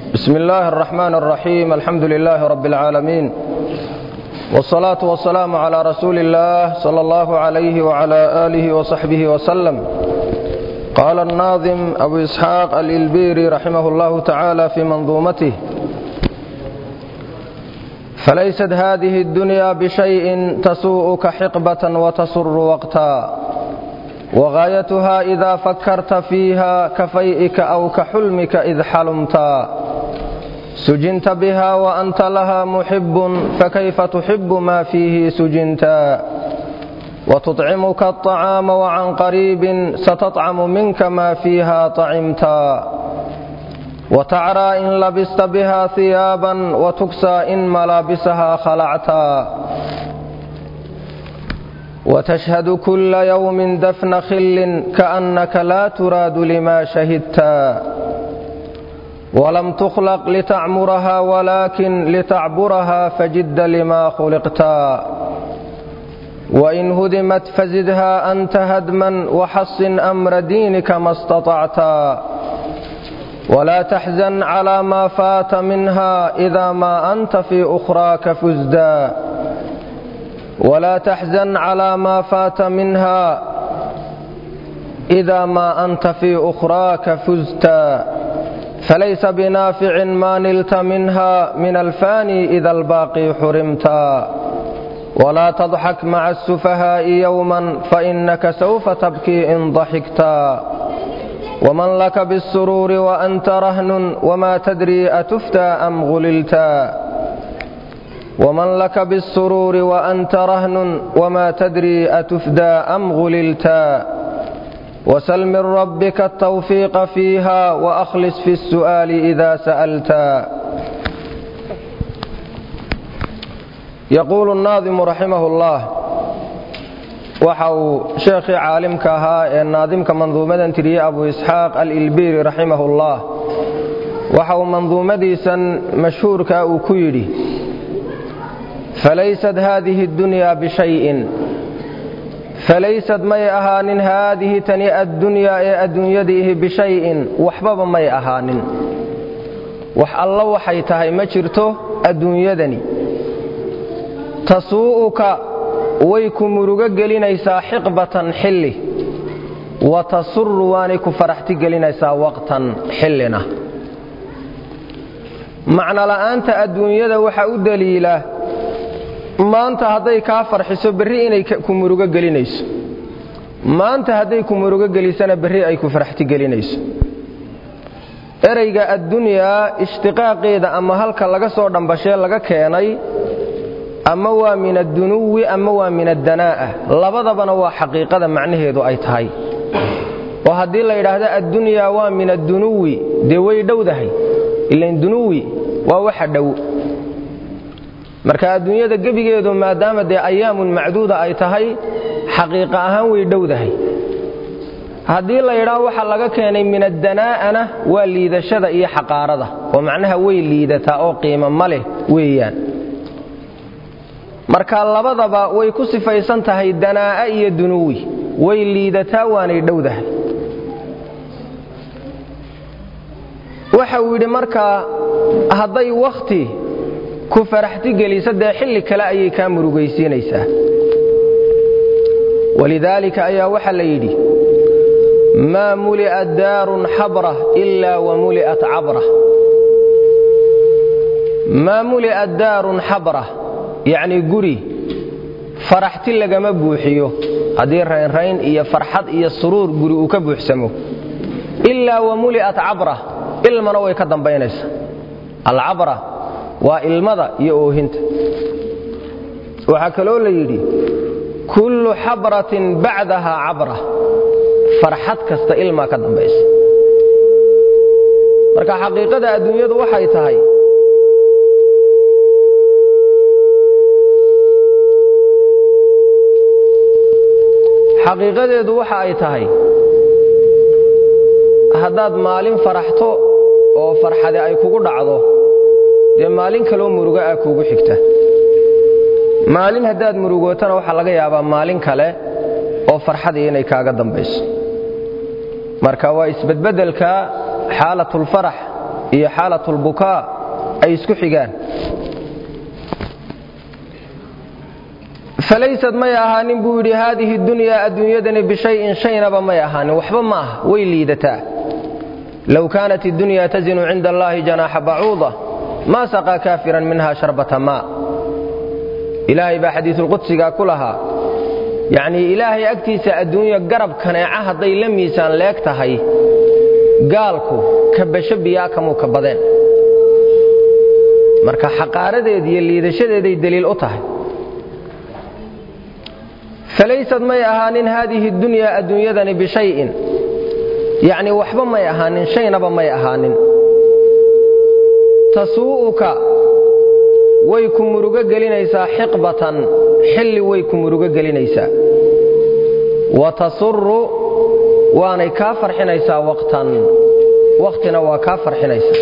بسم الله الرحمن الرحيم الحمد لله رب العالمين والصلاة والسلام على رسول الله صلى الله عليه وعلى آله وصحبه وسلم قال الناظم أبو إسحاق الإلبيري رحمه الله تعالى في منظومته فليست هذه الدنيا بشيء تسوءك حقبة وتسر وقتا وغايتها إذا فكرت فيها كفيئك أو كحلمك إذ حلمتا سجنت بها وأنت لها محب فكيف تحب ما فيه سجنتا وتطعمك الطعام وعن قريب ستطعم منك ما فيها طعمتا وتعرى إن لبست بها ثيابا وتكسى إن ملابسها خلعتا وتشهد كل يوم دفن خل كأنك لا تراد لما شهدتا ولم تخلق لتعمرها ولكن لتعبرها فجد لما خلقتا وإن هدمت فزدها أنت هدما وحصن أمر دينك ما استطعتا ولا تحزن على ما فات منها إذا ما أنت في أخراك فزدا ولا تحزن على ما فات منها إذا ما أنت في أخراك فزتا فليس بنافع ما نلت منها من الفاني إذا الباقي حرمتا ولا تضحك مع السفهاء يوما فإنك سوف تبكي إن ضحكتا ومن لك بالسرور وأنت رهن وما تدري أتفتى أم غللتا ومن لك بالسرور وأنت رهن وما تدري أتفدى أم غللتا وسل من ربك التوفيق فيها وأخلص في السؤال إذا سألتا يقول الناظم رحمه الله waxa uu sheekhii caalimka ahaa ee naadimka manduumadan tiriyey abu isxaaq alilbiiri raximahullah waxa uu manduumadiisan mashhuurka uu ku yidhi falaysad haadihi اddunyaa bishayin falaysad may ahaanin haadihi tani addunyaa ee adduunyadiihi bishayin waxbaba may ahaanin wax alla waxay tahay ma jirto adduunyadani tasuu'uka way ku murugo gelinaysaa xiqbatan xilli wa tasuru waanay ku faraxti gelinaysaa waqtan xillina macnola'aanta adduunyada waxaa u daliila maanta hadday kaa farxiso berri inay ku murugo gelinayso maanta hadday ku murugo gelisana berri ay ku faraxti gelinayso ereyga addunyaa ishtiqaaqeeda ama halka laga soo dhambashee laga keenay ama waa min addunuwi ama waa min addanaa'a labadabana waa xaqiiqada macnaheedu ay tahay oo haddii la yidhaahdo addunyaa waa min addunuwi dee way dhowdahay ilan dunuwi waa waxa dhow marka adduunyada gebigeedu maadaama dee ayaamun macduuda ay tahay xaqiiqa ahaan way dhowdahay haddii la yidhaahdo waxa laga keenay min addanaa'ana waa liidashada iyo xaqaarada oo macnaha way liidataa oo qiimo ma leh weeyaan marka labadaba way ku sifaysan tahay danaa'a iyo dunuwi way liidataa waanay dhowdahay waxa uu yidhi markaa hadday wakhti ku faraxti geliso dee xilli kale ayay kaa murugaysiinaysaa walidaalika ayaa waxaa la yidhi maa muli'at daarun xabra ilaa wa muli'at cabra maa muli'at daarun xabra yacnii guri faraxti lagama buuxiyo haddii raynrayn iyo farxad iyo suruur guri uu ka buuxsamo ilaa wa muli'at cabra ilmana way ka dambaynaysa alcabra waa ilmada iyo oohinta waxaa kaloo la yidhi kullu xabratin bacdaha cabra farxad kasta ilmaa ka dambaysa marka xaqiiqada adduunyadu waxay tahay xaqiiqadeedu waxa ay tahay haddaad maalin faraxto oo farxade ay kugu dhacdo dee maalin kaloo murugo ah kuugu xigta maalin haddaad murugootana waxaa laga yaabaa maalin kale oo farxadii inay kaaga dambayso marka waa isbedbedelka xaalatulfarax iyo xaalatulbukaa ay isku xigaan falaysad may ahaanin buu yidhi haadihi dunyaa adduunyadani bishayin shaynaba may ahaanin waxba ma aha way liidataa low kaanat iddunya tasinu cinda allaahi janaaxa bacuuda maa saqaa kaafiran minha sharbata maa ilaahay baa xadiisulqudsigaa ku lahaa yacnii ilaahay agtiisa adduunya garab kaneeca hadday la miisaan leeg tahay gaalku kabasho biyaa kamuu ka badeen marka xaqaaradeed iyo liidashadeeday deliil u tahay falaysad may ahaanin haadihi dunyaa adduunyadani bishayin yacnii waxba may ahaanin shaynaba may ahaanin tasuu'uka way ku murugo gelinaysaa xiqbatan xilli way ku murugo gelinaysaa wa tasuru waanay kaa farxinaysaa waqtan waqtina waa kaa farxinaysaa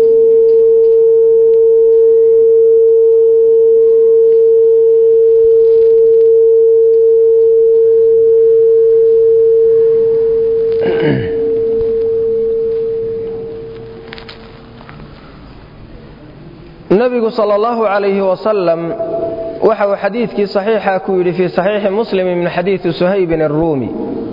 nabigu sal allahu calayhi wasalam waxa uu xadiidkii saxiixa ku yidhi fii saxiixi muslimi min xadiidi suhaybin aruumi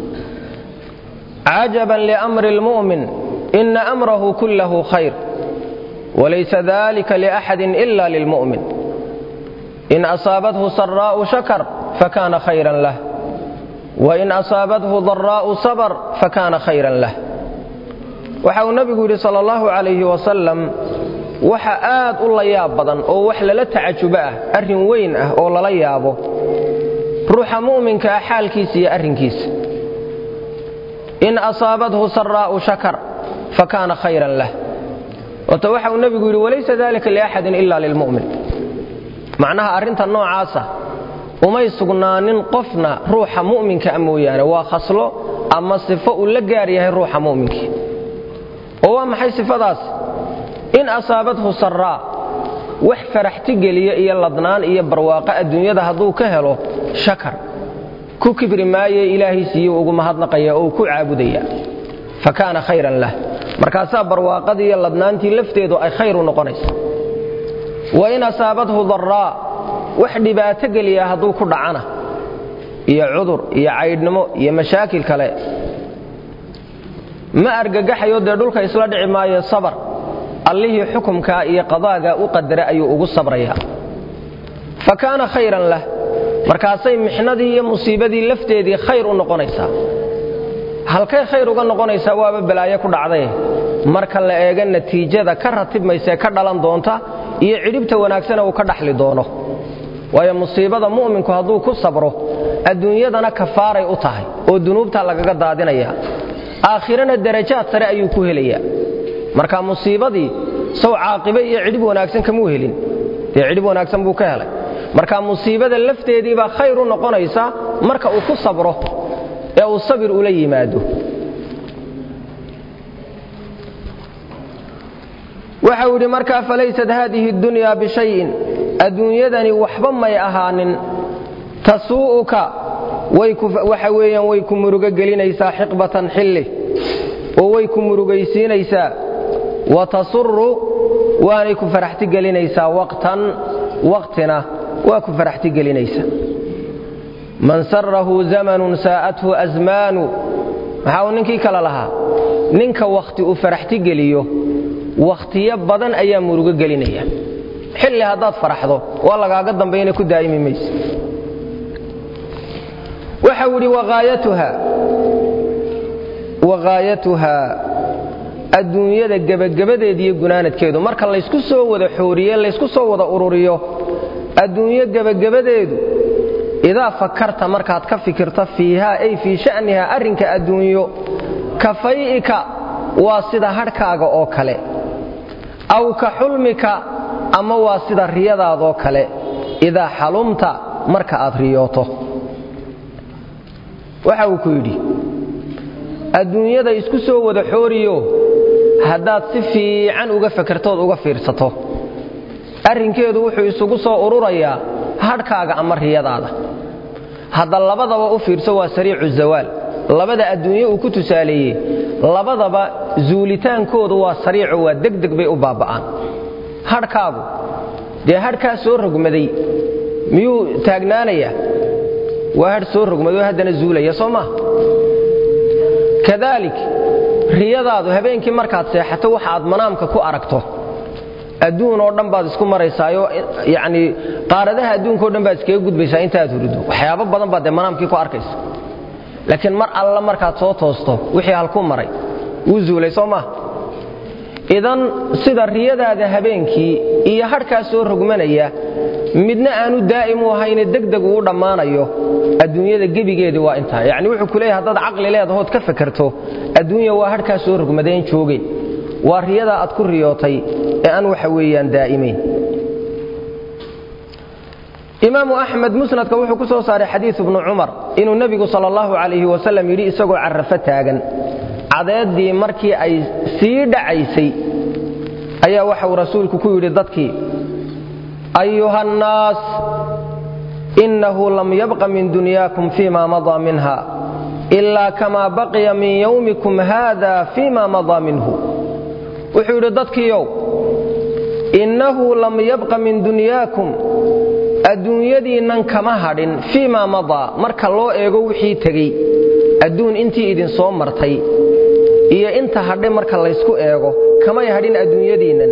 cajaban liamri lmu'min ina amrahu kullahu khayr walaysa dalika liaxadin ila lilmu'min in asaabathu saraa'u shakar fakana khayran lah wain asaabathu daraa'u sabr fakana khayran lah waxa uu nabigu yidhi sal allahu calayhi wasalam waxa aad u la yaab badan oo wax lala tacajubo ah arrin weyn ah oo lala yaabo ruuxa mu'minka ah xaalkiisa iyo arrinkiisa in asaabathu saraa'u shakar fakaana khayran lah wato waxa uu nebigu yidhi walaysa dalika liaxadin ila lilmu'min macnaha arrinta noocaasa umay sugnaanin qofna ruuxa mu'minka a mooyaane waa khaslo ama sifo uu la gaar yahay ruuxa mu'minkii oo waa maxay sifadaas in asaabathu saraa wax faraxti geliya iyo ladnaan iyo barwaaqo adduunyada hadduu ka helo shakar ku kibri maaye ilaahay siiye ugu mahadnaqaya oo ku caabudaya fa kaana khayran lah markaasaa barwaaqadii iyo ladnaantii lafteedu ay khayr u noqonaysa wa in asaabathu daraa wax dhibaato geliya hadduu ku dhacana iyo cudur iyo caydhnimo iyo mashaakil kale ma argagaxayo dee dhulka isla dhici maayo sabar allihii xukumkaa iyo qadaagaa u qadara ayuu ugu sabrayaa fa kaana khayran lah markaasay mixnadii iyo musiibadii lafteedii khayr u noqonaysaa halkay khayr uga noqonaysaa waaba balaayo ku dhacday marka la eega natiijada ka ratibmaysee ka dhalan doonta iyo cidhibta wanaagsana uu ka dhaxli doono waayo musiibada mu'minku hadduu ku sabro adduunyadana kafaaray u tahay oo dunuubtaa lagaga daadinaya aakhirana darajaad sare ayuu ku helayaa marka musiibadii sow caaqibe iyo cidhib wanaagsan kamuu helin dee cidhib wanaagsan buu ka helay marka musiibada lafteedii baa khayr u noqonaysa marka uu ku sabro ee uu sabir ula yimaado waxa uu yidhi markaa falaysat haadihi اdunyaa bishayin adduunyadani waxba may ahaanin tasuu'uka waxa weeyaan way ku murugo gelinaysaa xiqbatan xilli oo way ku murugaysiinaysaa wa tasuru waanay ku faraxti gelinaysaa waqtan waqtina waa ku faraxti gelinaysaa man sarahu zamanun saa'athu asmaanu maxaa uu ninkii kale lahaa ninka wakhti uu faraxti geliyo wakhtiyo badan ayaa murugo gelinaya xilli haddaad faraxdo waa lagaaga dambayna ku daa'imi mayse waxa uu idhi waqaayatuhaa adduunyada gebagabadeed iyo gunaanadkeedu marka laysku soo wada xooriye laysku soo wada ururiyo adduunyo gebagabadeedu idaa fakarta markaad ka fikirto fiihaa ay fii sha'nihaa arrinka adduunyo ka fay'ika waa sida hadhkaaga oo kale aw ka xulmika ama waa sida riyadaadoo kale idaa xalumta marka aad riyooto waxa uu ku yidhi adduunyada isku soo wada xooriyo haddaad si fiican uga fakertood uga fiirsato arrinkeedu wuxuu isugu soo ururayaa hadhkaaga ama riyadaada hadda labadaba u fiirso waa sariicu zawaal labada adduunye uu ku tusaaleeyey labadaba zuulitaankoodu waa sariico waa degdeg bay u baaba'aan hadhkaagu dee hadhkaa soo rogmaday miyuu taagnaanayaa waa hadh soo rogmaday oo haddana zuulaya soo maa kadaalik riyadaadu habeenkii markaad seexato waxa aad manaamka ku aragto adduun oo dhan baad isku maraysaayo yacnii qaaradaha adduunka o dhan baad iskaga gudbaysaa intaaad hurido waxyaabo badan baad dee manaamkii ku arkaysa laakiin mar alla markaad soo toosto wixii halku maray wuu zuulay soo maa idan sida riyadaada habeenkii iyo hadhkaa soo rogmanaya midna aanu daa'im u ahayne degdeg uu dhammaanayo adduunyada gebigeedii waa intaa yacni wuxuu ku leeyahay haddaad caqli leedahood ka fakerto adduunya waa hadhkaa soo rogmadeen joogeen waa riyadaa aad ku riyootay ee aan waxa weeyaan daa'imayn imaamu axmed musnadka wuxuu ku soo saaray xadiiu bnu cumar inuu nebigu sal allahu calayhi wasalam yidhi isagoo carrafo taagan cadeeddii markii ay sii dhacaysay ayaa waxauu rasuulku ku yidhi dadkii ayuha annaas innahu lam yabqa min dunyaakum fima madaa minha ilaa kamaa baqiya min yowmikum haada fima madaa minhu wuxuu yidhi dadkiiow innahu lam yabqa min dunyaakum adduunyadiinnan kama hadhin fii maa madaa marka loo eego wixii tegey adduun intii idinsoo martay iyo inta hadhay marka laysku eego kamay hadhin adduunyadiinnan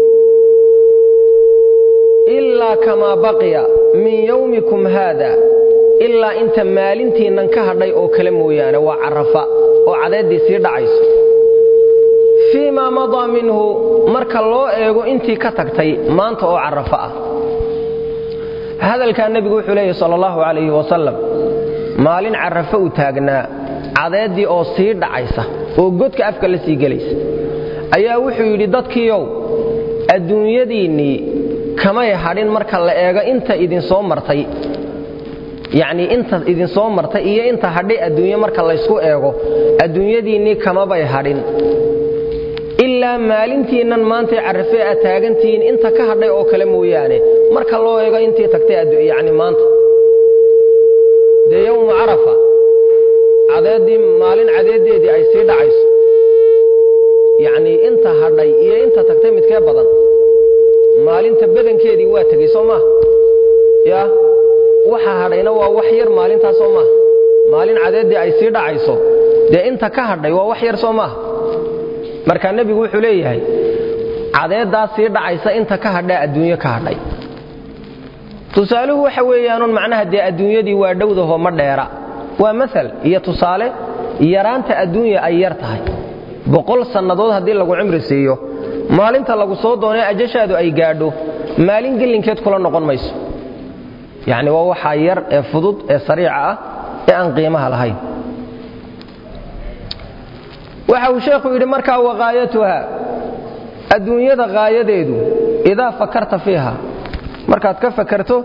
ilaa kamaa baqiya min yowmikum haada ilaa inta maalintiinnan ka hadhay oo kale mooyaane waa carafa oo cadeeddii sii dhacayso fii maa madaa minhu marka loo eego intii ka tagtay maanta oo carafo ah hadalkaa nebigu wuxuu leeyahy sal allahu calayhi wasalam maalin carafo u taagnaa cadeeddii oo sii dhacaysa oo godka afka la sii gelaysa ayaa wuxuu yidhi dadkiiow adduunyadiinnii kamay hadhin marka la eego inta idinsoo martay yacnii inta idinsoo martay iyo inta hadhay adduunye marka laysku eego adduunyadiinnii kamabay hadhin ilaa maalintiinnan maantay carafee aad taagantihiin inta ka hadhay oo kale mooyaane marka loo eego intii tagtay yani maanta dee yowmu carafa cadeeddii maalin cadeeddeedii ay sii dhacayso yacnii inta hadhay iyo inta tagtay midkee badan maalinta badankeedii waa tegey soo maaha yaa waxa hadhayna waa wax yar maalintaas soo maaha maalin cadeeddii ay sii dhacayso dee inta ka hadhay waa wax yar soo maaha marka nebigu wuxuu leeyahay cadeeddaa sii dhacaysa inta ka hadhaa adduunyo ka hadhay tusaaluhu waxa weeyaanun macnaha dee adduunyadii waa dhowdaho ma dheera waa maal iyo tusaale yaraanta adduunya ay yar tahay boqol sannadood haddii lagu cimri siiyo maalinta lagu soo doonee ajashaadu ay gaadho maalin gelinkeed kula noqon mayso yacni waa waxaa yar ee fudud ee sariica ah ee aan qiimaha lahayn waxa uu sheekhu yidhi markaa waqaayatuha adduunyada qaayadeedu idaa fakarta fiiha markaad ka fakarto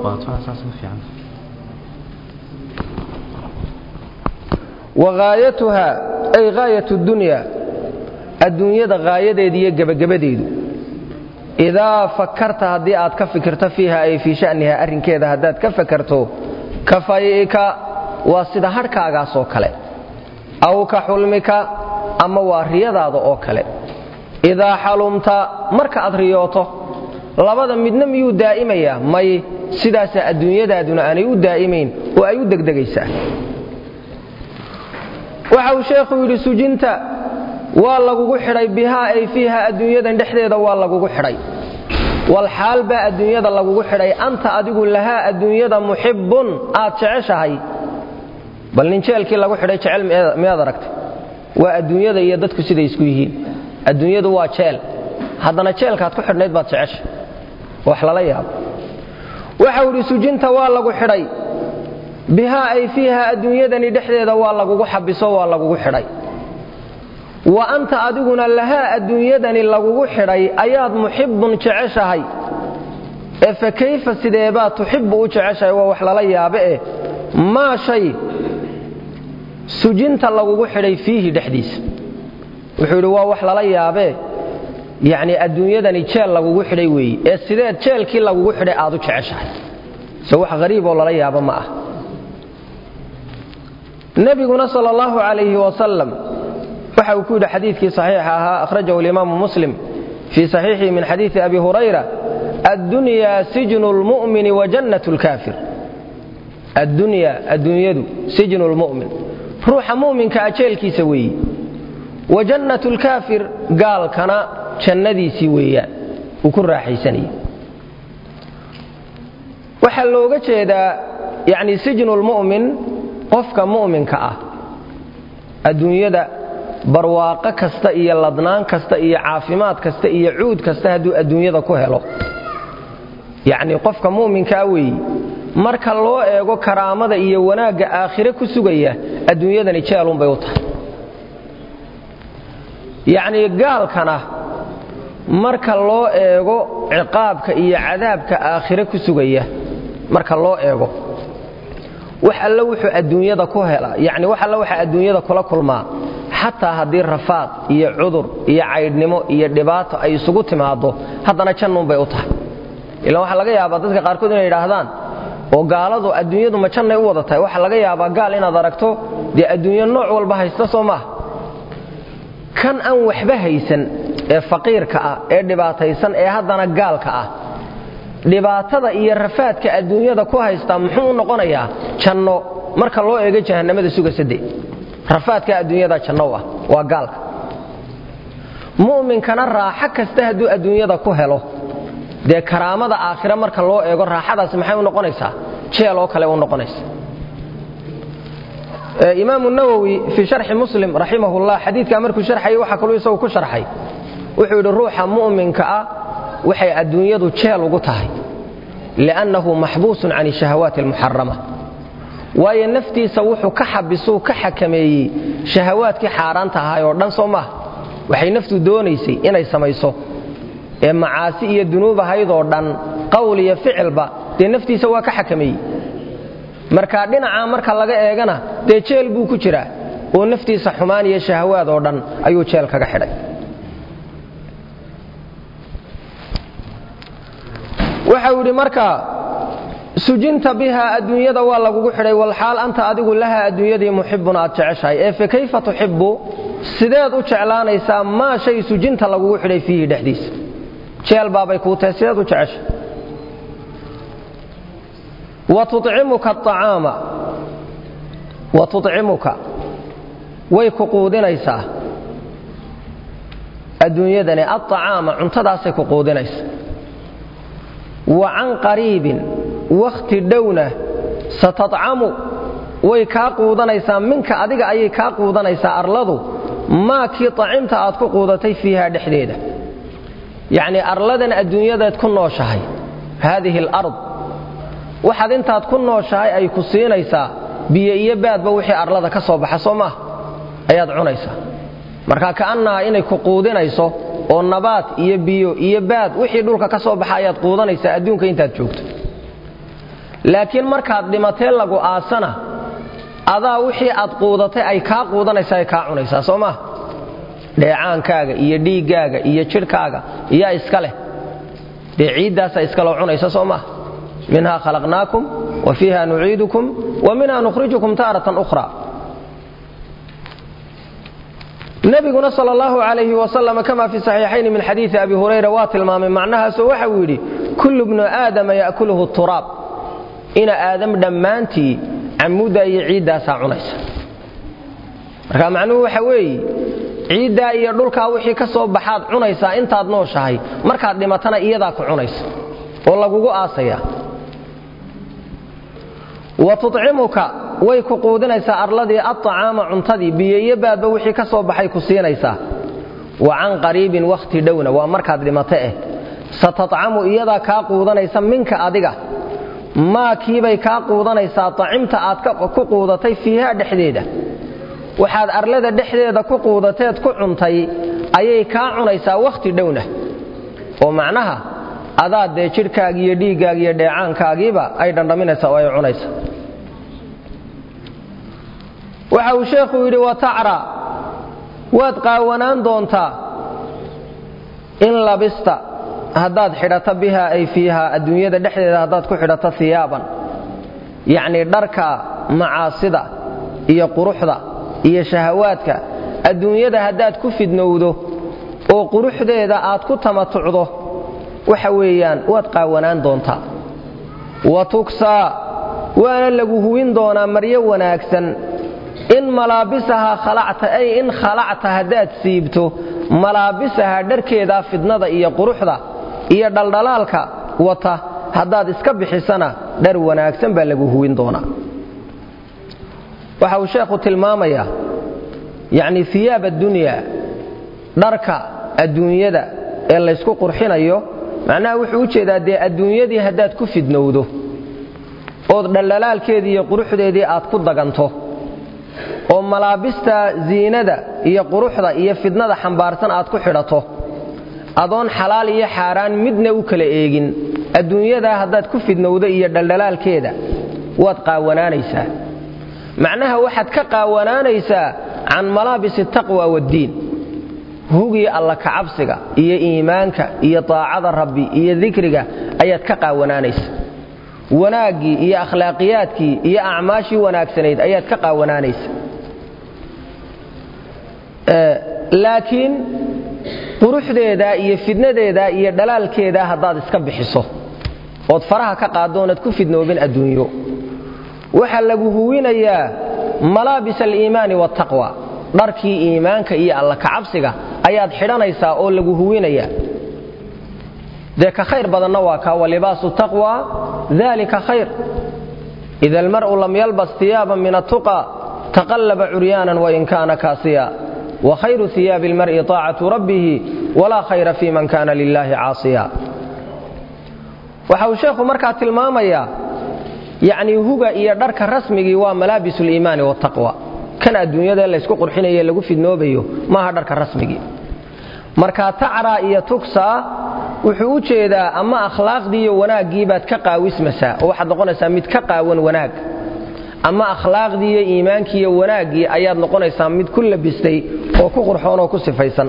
waqaayatuha ay gaayatu dunya adduunyada qaayadeeda iyo gebagabadeedu idaa fakarta haddii aad ka fikirto fiiha ay fii sha'niha arrinkeeda haddaad ka fakarto kafay'ika waa sida hadhkaagaas oo kale aw ka xulmika ama waa riyadaada oo kale idaa xalumta marka aad riyooto labada midna miyuu daa'imayaa may sidaasaa adduunyadaaduna aanay u daa'imayn oo ay u degdegaysaa waxa uu sheekhu yidhi sujinta waa lagugu xidhay bihaa ay fiiha adduunyadan dhexdeeda waa lagugu xidhay walxaal baa adduunyada lagugu xidhay anta adigu lahaa adduunyada muxibbun aad jeceshahay bal nin jeelkii lagu xidhay jecel miyaad aragtay waa adduunyada iyo dadku siday isku yihiin adduunyadu waa jeel haddana jeelkaad ku xidhnayd baad jecesha wax lala yaabo waxau idhi sujinta waa lagu xidhay bihaa ay fiiha adduunyadani dhexdeeda waa lagugu xabiso waa lagugu xidhay wa anta adiguna lahaa adduunyadani lagugu xidhay ayaad muxibbun jeceshahay ee fa kayfa sideebaad tuxibbu u jeceshahay waa wax lala yaabe eh maa shay sujinta lagugu xidhay fiihi dhexdiisa wuxuu yidhi waa wax lala yaabee yacnii adduunyadani jeel lagugu xidhay weeye ee sideed jeelkii lagugu xidhay aad u jeceshahay se wax hariiboo lala yaabo ma ah nebiguna sal allahu calayhi wasalam waxa uu ku yidhi xadiidkii saxiixa ahaa akhrajahu alimaamu muslim fii saxiixihi min xadiidi abi hurayra addunyaa sijnu lmu'mini wa jannat lkaafir addunyaa adduunyadu sijnu lmu'min ruuxa mu'minka ajeelkiisa weeye wa jannat lkaafir gaalkana jannadiisii weeyaan uu ku raaxaysanaya waxaa looga jeedaa yani sijnu lmu'min qofka mu'minka ah adduunyada barwaaqo kasta iyo ladnaan kasta iyo caafimaad kasta iyo cuud kasta hadduu adduunyada ku helo yacnii qofka mu'minkaa weeye marka loo eego karaamada iyo wanaagga aakhire ku sugaya adduunyadani jeelunbay u tahay yacnii gaalkana marka loo eego ciqaabka iyo cadaabka aakhire ku sugaya marka loo eego wax alle wuxuu adduunyada ku hela yacni wax alle waxa adduunyada kula kulmaa xataa haddii rafaad iyo cudur iyo caydhnimo iyo dhibaato ay isugu timaaddo haddana jannunbay u tahay ilaan waxaa laga yaabaa dadka qaarkood inay yidhaahdaan oo gaaladu adduunyadu ma jannay u wada tahay waxaa laga yaabaa gaal inaad aragto dee adduunyo nooc walba haysta soo maaha kan aan waxba haysan ee faqiirka ah ee dhibaataysan ee haddana gaalka ah dhibaatada iyo rafaadka adduunyada ku haystaa muxuu u noqonayaa janno marka loo eego jahannamada sugasade rafaadka adduunyada janno ah waa gaalka mu'minkana raaxo kasta hadduu adduunyada ku helo dee karaamada aakhire marka loo eego raaxadaasi maxay u noqonaysaa jeel oo kale u noqonaysa imaamu nawowi fii sharxi muslim raximahullah xadiidkaa markuu sharxayay waxaa kaluu isagu ku sharxay wuxuu yidhi ruuxa mu'minka ah waxay adduunyadu jeel ugu tahay liannahu maxbuusun can shahawaati almuxarama waayo naftiisa wuxuu ka xabisuu ka xakameeyey shahawaadkii xaaraanta ahaay oo dhan soo maaha waxay naftu doonaysay inay samayso ee macaasi iyo dunuub ahaydoo dhan qowl iyo ficilba dee naftiisa waa ka xakameeyey marka dhinacaa marka laga eegana dee jeel buu ku jiraa oo naftiisa xumaan iyo shahawaad oo dhan ayuu jeel kaga xidhay waxau yidhi marka sujinta biha adduunyada waa lagugu xidhay walxaal anta adigu lahaa adduunyadii muxibun aad jeceshahay ee fa kayfa tuxibu sideed u jeclaanaysaa maa shay sujinta lagugu xidhay fiihi dhexdiisa jeel baabay kuu tahay sideed u jecesha wa tucimuka aacaama wa tucimuka way ku quudinaysaa adduunyadani aacaama cuntadaasay ku quudinaysa wa can qariibin wakhti dhowna satadcamu way kaa quudanaysaa minka adiga ayay kaa quudanaysaa arladu maa kii acimta aad ku quudatay fiiha dhexdeeda yacnii arladan adduunyadaad ku nooshahay haadihi alard waxaad intaad ku nooshahay ay ku siinaysaa biyo iyo baadba wixii arlada ka soo baxa soo maaha ayaad cunaysaa marka ka'annaha inay ku quudinayso oo nabaad iyo biyo iyo baad wixii dhulka ka soo baxa ayaad quudanaysaa adduunka intaad joogto laakiin markaad dhimatee lagu aasana adaa wixii aad quudatay ay kaa quudanaysaa ay kaa cunaysaa soo maaha dheecaankaaga iyo dhiiggaaga iyo jidhkaaga iyaa iska leh dee ciiddaasaa iskaloo cunaysa soo maaha minhaa khalaqnaakum wa fiiha nuciidukum wa minha nukhrijukum taaratan ukhra nabiguna sal allahu alayhi wasalam kama fi saxiixayni min xadiidi abi hurayra waa tilmaamay macnahaasoo waxa uu yidhi kullu bnu aadama ya'kuluhu turaab ina aadam dhammaantii camuda iyo ciiddaasaa cunaysa marka macnuhu waxa weeye ciiddaa iyo dhulkaa wixii ka soo baxaad cunaysaa intaad nooshahay markaad dhimatana iyadaa ku cunaysa oo lagugu aasaya wa tucimuka way ku quudinaysaa arladii aacaama cuntadii biyo iyo baadba wixii ka soo baxay ku siinaysaa wa can qariibin wakhti dhowna waa markaad dhimata eh satadcamu iyadaa kaa quudanaysa minka adiga maa kiibay kaa quudanaysaa acimta aad ku quudatay fiiha dhexdeeda waxaad arlada dhexdeeda ku quudateed ku cuntay ayay kaa cunaysaa wakhti dhowna oo macnaha adaa dee jidhkaaga iyo dhiiggaaga iyo dheecaankaagiiba ay dhandhaminaysaa oo ay cunaysa waxa uu sheekhu yidhi watacra waad qaawanaan doontaa in labista haddaad xidhato biha ay fiiha adduunyada dhexdeeda haddaad ku xidhato hiyaaban yacnii dharka macaasida iyo quruxda iyo shahawaadka adduunyada haddaad ku fidnowdo oo quruxdeeda aad ku tamatucdo waxa weeyaan waad qaawanaan doontaa wa tuksaa waana lagu huwin doonaa maryo wanaagsan in malaabisahaa khalacta ay in khalacta haddaad siibto malaabisahaa dharkeedaa fidnada iyo quruxda iyo dhaldhalaalka wata haddaad iska bixisana dhar wanaagsan baa lagu huwin doonaa waxa uu sheekhu tilmaamayaa yacni hiyaab addunya dharka adduunyada ee laysku qurxinayo macnaha wuxuu u jeedaa dee adduunyadii haddaad ku fidnowdo ood dhaldhalaalkeedii iyo quruxdeedii aad ku daganto oo malaabista ziinada iyo quruxda iyo fidnada xambaarsan aad ku xidhato adoon xalaal iyo xaaraan midna u kala eegin adduunyadaa haddaad ku fidnowdo iyo dhaldhalaalkeeda waad qaawanaanaysaa macnaha waxaad ka qaawanaanaysaa can malaabisi taqwa waddiin hugii alla kacabsiga iyo iimaanka iyo taacada rabbi iyo dikriga ayaad ka qaawanaanaysa wanaaggii iyo akhlaaqiyaadkii iyo acmaashii wanaagsanayd ayaad ka qaawanaanaysa laakiin quruxdeeda iyo fidnadeeda iyo dhalaalkeeda haddaad iska bixiso ood faraha ka qaaddo oonad ku fidnoobin adduunyo waxaa lagu huwinayaa malaabis aliimaani waataqwa dharkii iimaanka iyo alla kacabsiga ayaad xidhanaysaa oo lagu huwinayaa dee ka khayr badanna waa kaa walibaasu taqwa dalika khayr ida almar'u lam yalbas iyaaban min attuqa taqallaba curyaanan wain kaana kaasiya wa khayru iyaabi almar'i taacatu rabbihi walaa khayra fii man kaana lilaahi caasiya waxa uu sheekhu markaa tilmaamayaa yacnii huga iyo dharka rasmigii waa malaabis liimaani waataqwa kan adduunyada laysku qurxinaye lagu fidnoobayo maaha dharka rasmigii marka tacraa iyo tugsaa wuxuu u jeedaa ama akhlaaqdii iyo wanaaggii baad ka qaawismasaa oo waxaad noqonaysaa mid ka qaawan wanaag ama akhlaaqdii iyo iimaankii iyo wanaaggii ayaad noqonaysaa mid ku labistay oo ku qurxoon oo ku sifaysan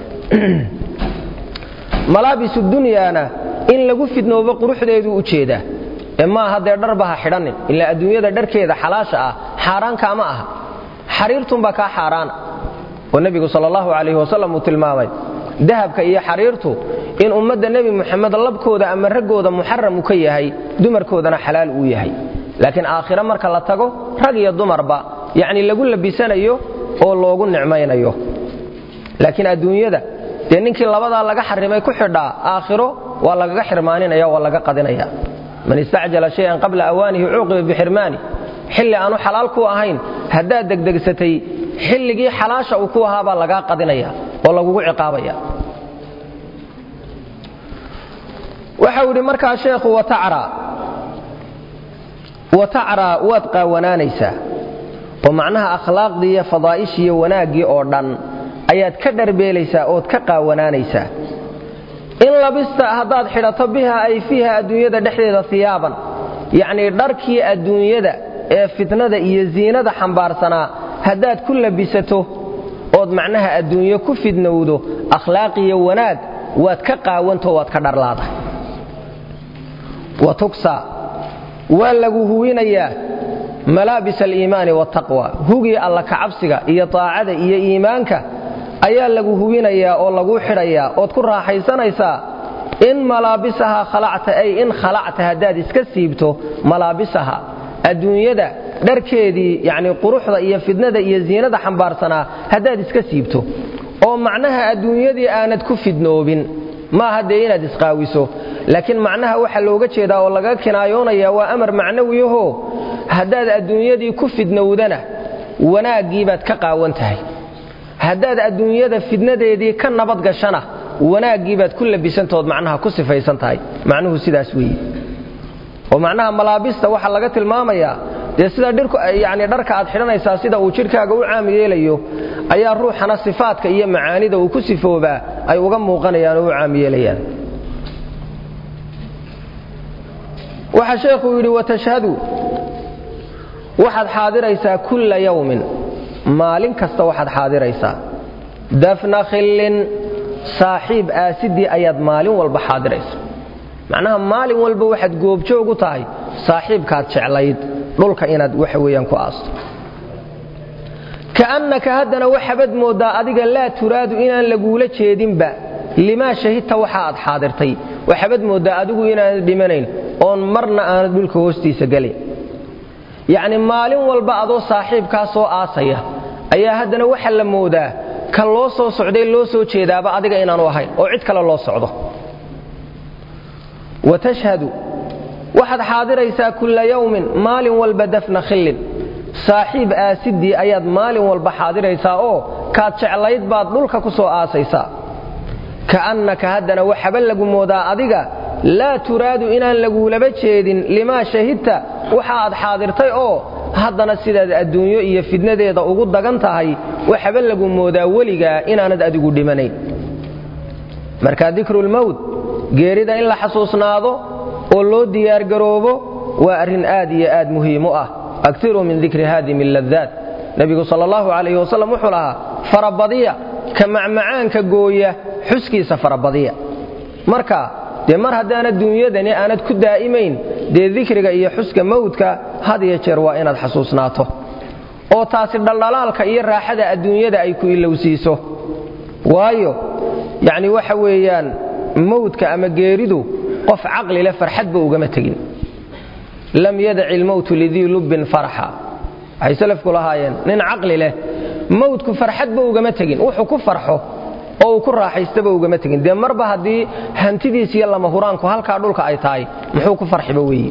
malaabisu dunyaana in lagu fidnoobo quruxdeeduu u jeedaa ee maaha dee dharba ha xidhanin ilaa adduunyada dharkeeda xalaasha ah xaaraankaama aha xariirtunbaa kaa xaaraana oo nebigu sal allahu calayhi wasalam uu tilmaamay dahabka iyo xariirtu in ummadda nebi muxamed labkooda ama raggooda muxaram uu ka yahay dumarkoodana xalaal uu yahay laakiin aakhire marka la tago rag iyo dumarba yacni lagu labisanayo oo loogu nicmaynayo laakiin adduunyada dee ninkii labadaa laga xarimay ku xidhaa aakhiro waa lagaga xirmaaninaya waa laga qadinaya man istacjala shayan qabla awaanihi cuuqiba bixirmaani xilli aanu xalaal ku ahayn haddaad degdegsatay xilligii xalaasha uu ku ahaabaa lagaa qadinaya oo lagugu ciqaabaya waxau idhi markaa sheekhu watacraa waad qaawanaanaysaa oo macnaha akhlaaqdii iyo fadaa'ishii iyo wanaaggii oo dhan ayaad ka dharbeelaysaa ood ka qaawanaanaysaa in labista haddaad xidhato biha ay fiiha adduunyada dhexdeeda hiyaaban yacnii dharkii adduunyada ee fitnada iyo ziinada xambaarsanaa haddaad ku labisato ood macnaha adduunyo ku fidnowdo akhlaaqiyo wanaag waad ka qaawanto waad ka dharlaadahay wa tugsa waa lagu huwinayaa malaabis aliimaani waataqwa hugii alla kacabsiga iyo taacada iyo iimaanka ayaa lagu huwinayaa oo laguu xidhayaa ood ku raaxaysanaysaa in malaabisaha khalacta ay in khalacta haddaad iska siibto malaabisaha adduunyada dharkeedii yacnii quruxda iyo fidnada iyo ziinada xambaarsanaa haddaad iska siibto oo macnaha adduunyadii aanad ku fidnoobin maaha dee inaad isqaawiso laakiin macnaha waxa looga jeedaa oo laga kinaayoonaya waa amar macnawiyaho haddaad adduunyadii ku fidnowdana wanaaggii baad ka qaawan tahay haddaad adduunyada fidnadeedii ka nabad gashana wanaaggii baad ku labisantaood macnaha ku sifaysan tahay macnuhu sidaas weeye oo macnaha malaabista waxaa laga tilmaamayaa dee sida yani dharka aad xidhanaysaa sida uu jidhkaaga u caam yeelayo ayaa ruuxana sifaadka iyo macaanida uu ku sifoobaa ay uga muuqanayaan oo u caam yeelayaan waxaa sheekhuu yidhi watashhadu waxaad xaadiraysaa kulla yawmin maalin kasta waxaad xaadiraysaa dafna khillin saaxiib aasidii ayaad maalin walba xaadiraysa macnaha maalin walba waxaad goobjoog u tahay saaxiibkaad jeclayd dhulka inaad waxa weeyaan ku aasto ka'annaka haddana waxabad mooddaa adiga laa turaadu inaan laguula jeedinba limaa shahidta waxa aad xaadirtay waxabad mooddaa adigu inaanad dhimanayn oon marna aanad dhulka hoostiisa gelin yacni maalin walba adoo saaxiibkaa soo aasaya ayaa haddana waxa la moodaa ka loo soo socday loo soo jeedaaba adiga inaanu ahayn oo cid kale loo socdo wa tashhadu waxaad xaadiraysaa kulla yawmin maalin walba dafna khillin saaxiib aasidii ayaad maalin walba xaadiraysaa oo kaad jeclayd baad dhulka ku soo aasaysaa ka'annaka haddana waxaba lagu moodaa adiga laa turaadu inaan laguulaba jeedin limaa shahidta waxa aad xaadirtay oo haddana sidaad adduunyo iyo fidnadeeda ugu dagan tahay waxaba lagu moodaa weligaa inaanad adigu dhimanayn marka dikrulmowt geerida in la xasuusnaado oo loo diyaargaroobo waa arrin aad iyo aad muhiim u ah aktiruu min dikri haadimi ladaat nebigu sal allahu calayhi wasalam wuxuu lahaa farabadiya ka macmacaanka gooya xuskiisa farabadiya marka dee mar haddaanad duunyadani aanad ku daa'imayn dee dikriga iyo xuska mawdka had iyo jeer waa inaad xasuusnaato oo taasi dhaldhalaalka iyo raaxada adduunyada ay ku ilowsiiso waayo yacni waxa weeyaan mawdka ama geeridu qof caqli leh farxadba ugama tegin lam yadaci ilmowtu lidii lubbin farxa waxay salafku lahaayeen nin caqli leh mawdku farxadba ugama tegin wuxuu ku farxo oo uu ku raaxaystaba ugama tegin dee marba haddii hantidiis iyo lama huraanku halkaa dhulka ay tahay muxuu ku farxiba weeye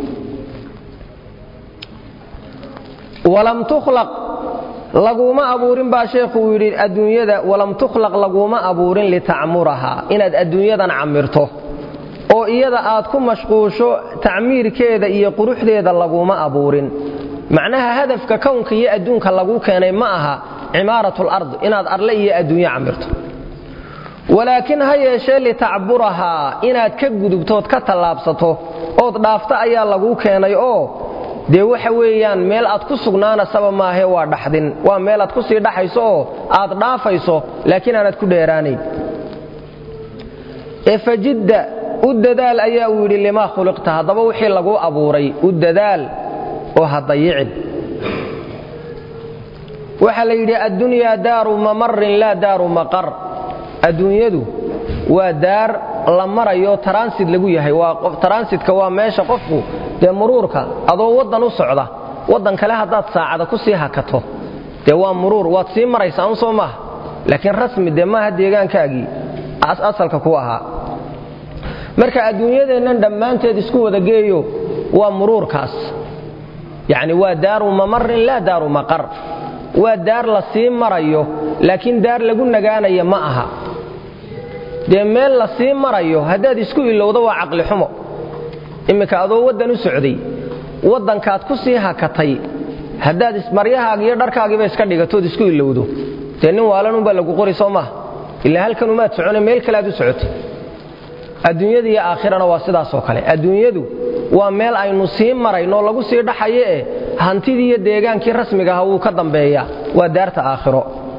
walam tukhlaq laguma abuurin baa sheekhuu yidhi adduunyada walam tukhlaq laguma abuurin litacmurahaa inaad adduunyadan camirto oo iyada aad ku mashquusho tacmiirkeeda iyo quruxdeeda laguma abuurin macnaha hadafka kownka iyo adduunka laguu keenay ma aha cimaaratul ard inaad arle iyo adduunyo camirto walaakiin ha yeeshee litacburahaa inaad ka gudubtood ka tallaabsato ood dhaafto ayaa laguu keenay oo dee waxa weeyaan meel aad ku sugnaanasaba maahe waa dhaxdin waa meel aad ku sii dhaxayso oo aad dhaafayso laakiin aanaad ku dheeraanayn ee fajidda u dadaal ayaa uu yidhi limaa khuliqta haddaba wixii laguu abuuray u dadaal oo ha dayicin waxaa la yidhi addunyaa daaru mamarin laa daaru maqar adduunyadu waa daar la marayo taransid lagu yahay taransidka waa meesha qofku dee muruurka adoo waddan u socda waddan kale haddaad saacada ku sii hakato dee waa muruur waad sii maraysaa un soo maaha laakiin rasmi dee maaha deegaankaagii asalka ku ahaa marka adduunyadeennan dhammaanteed isku wada geeyo waa muruurkaas yacni waa daaru mamarin laa daaru maqar waa daar la sii marayo laakiin daar lagu nagaanaya ma aha dee meel la sii marayo haddaad isku ilowdo waa caqli xumo imminka adoo waddan u socday waddankaad ku sii hakatay haddaad maryahaaga iyo dharkaagiiba iska dhigatood isku ilowdo dee nin waalanunbaa lagu qori soo maaha ilaa halkan umaad socone meel kale aad u socotay adduunyada iyo aakhirana waa sidaasoo kale adduunyadu waa meel aynu sii marayno lagu sii dhaxayo eh hantidii iyo deegaankii rasmiga aha wuu ka dambeeyaa waa daarta aakhiro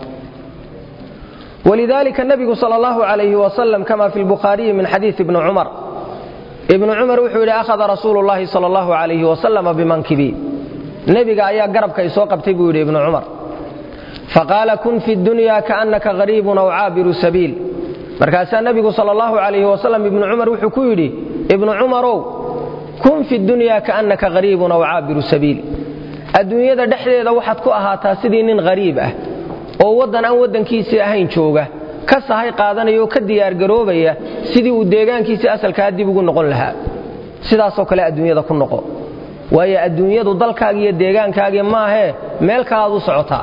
walidaalika nabigu sal allahu calayhi wasalam kama fi lbukhaariyi min xadiisi ibni cumar ibnu cumar wuxuu yidhi akhada rasuulu llahi sal allahu calayhi wasalama bimankibii nebiga ayaa garabka isoo qabtay buu yidhi ibnu cumar faqaala kun fi dunya kaannaka hariibun aw caabiru sabiil markaasaa nebigu sal allahu calayhi wasalam ibnu cumar wuxuu ku yidhi ibnu cumarow kun fi dunya kaannaka hariibun aw caabiru sabiil adduunyada dhexdeeda waxaad ku ahaataa sidii nin hariib ah oo waddan aan waddankiisii ahayn jooga ka sahay qaadanaya oo ka diyaargaroobaya sidii uu deegaankiisii asalkaa dib ugu noqon lahaa sidaasoo kale adduunyada ku noqo waayo adduunyadu dalkaagi iyo deegaankaagii maahee meel kalaad u socotaa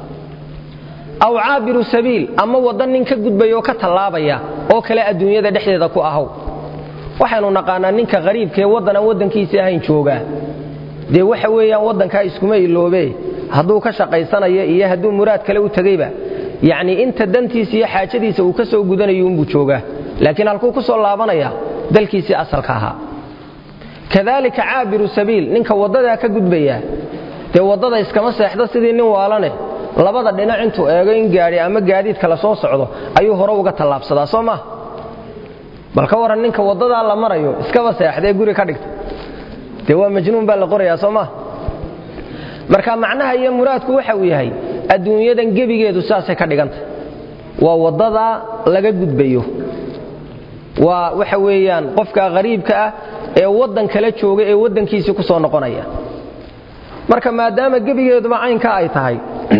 aw caabiru sabiil ama waddan nin ka gudbaya oo ka tallaabaya oo kale adduunyada dhexdeeda ku ahow waxaynu naqaanaa ninka hariibkaee waddan aan waddankiisii ahayn joogaa dee waxa weeyaan waddankaa iskuma iloobe hadduu ka shaqaysanayo iyo hadduu muraad kale u tegeyba yacnii inta dantiisa iyo xaajadiisa uu ka soo gudanayo unbuu joogaa laakiin halkuu ku soo laabanaya dalkiisii asalka ahaa kadaalika caabiru sabiil ninka waddadaa ka gudbaya dee waddada iskama seexdo sidii nin waalane labada dhinac intuu eego in gaadhi ama gaadiid kale soo socdo ayuu hore uga tallaabsadaa soo maha bal ka waran ninka waddadaa la marayo iskaba seexdee guri ka dhigta dee waa majnuun baa la qorayaa soo maha marka macnaha iyo muraadku waxa uu yahay adduunyadan gebigeedu sidaasay ka dhigantay waa waddadaa laga gudbayo waa waxa weeyaan qofka qariibka ah ee waddan kala jooga ee waddankiisii ku soo noqonaya marka maadaama gebigeeduba caynka ay tahay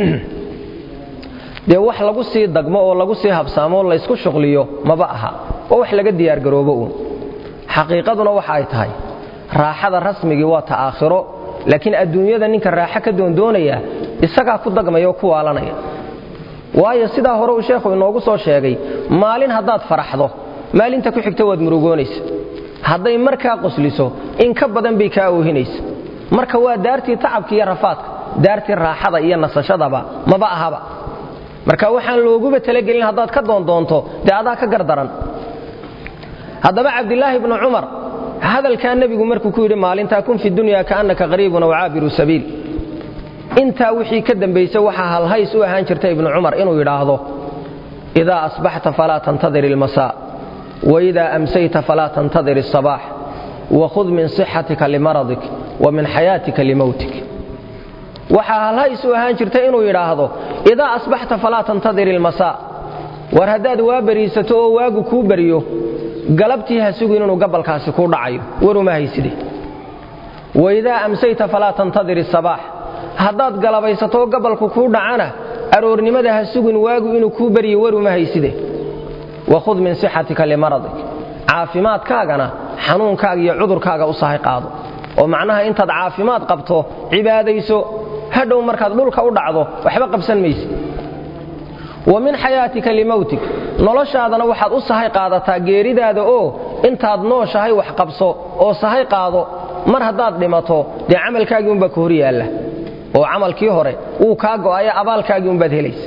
dee wax lagu sii dagmo oo lagu sii habsaamo oo laysku shuqliyo maba aha oo wax laga diyaargaroobo uun xaqiiqaduna waxa ay tahay raaxada rasmigii waa ta aakhiro laakiin adduunyada ninka raaxo ka doondoonaya isagaa ku dagmaya oo ku waalanaya waayo sidaa hore uu sheekhu inoogu soo sheegay maalin haddaad faraxdo maalinta ku xigta waad murugoonaysa hadday markaa qosliso in ka badan bay kaa oohinaysa marka waa daartii tacabka iyo rafaadka daartii raaxada iyo nasashadaba maba ahaba marka waxaan looguba talagelin haddaad ka doondoonto dee adaa ka gardaran haddaba cabdilaahi bnu cumar hadalkaa nebigu markuu ku yidhi maalintaa kun fi dunya kaannaka qariibun aw caabiru sabiil intaa wixii ka dambaysa waxaa halhays u ahaan jirta ibnu cumar inuu yidhaahdo idaa asbaxta falaa tantadir ilmasaa waidaa amsayta falaa tantadir الصabaax wakhud min صixatika limaradik wa min xayaatika limowtik waxaa halhays u ahaan jirta inuu yidhaahdo idaa asbaxta falaa tantadir ilmasaa war haddaad waa beriisato oo waagu kuu beriyo galabtii ha sugin inuu gabalkaasi kuu dhacayo waruma hayside waidaa amsayta falaa tantadir الصabaax haddaad galabaysato oo gabalku kuu dhacana aroornimada ha sugin waagu inuu kuu beryo waruma hayside wakhud min sixatika limaradik caafimaadkaagana xanuunkaaga iyo cudurkaaga u sahay qaado oo macnaha intaad caafimaad qabto cibaadayso hadhow markaad dhulka u dhacdo waxba qabsan mayse wa min xayaatika limowtik noloshaadana waxaad u sahay qaadataa geeridaada oo intaad nooshahay wax qabso oo sahay qaado mar haddaad dhimato dee camalkaagii unbaa ka hor yaalla oo camalkii hore wuu kaa go'ayo abaalkaagii unbaad helaysa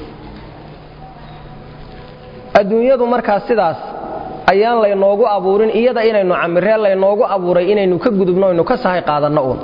adduunyadu markaas sidaas ayaan laynoogu abuurin iyada inaynu camireen laynoogu abuuray inaynu ka gudubno aynu ka sahay qaadanno uun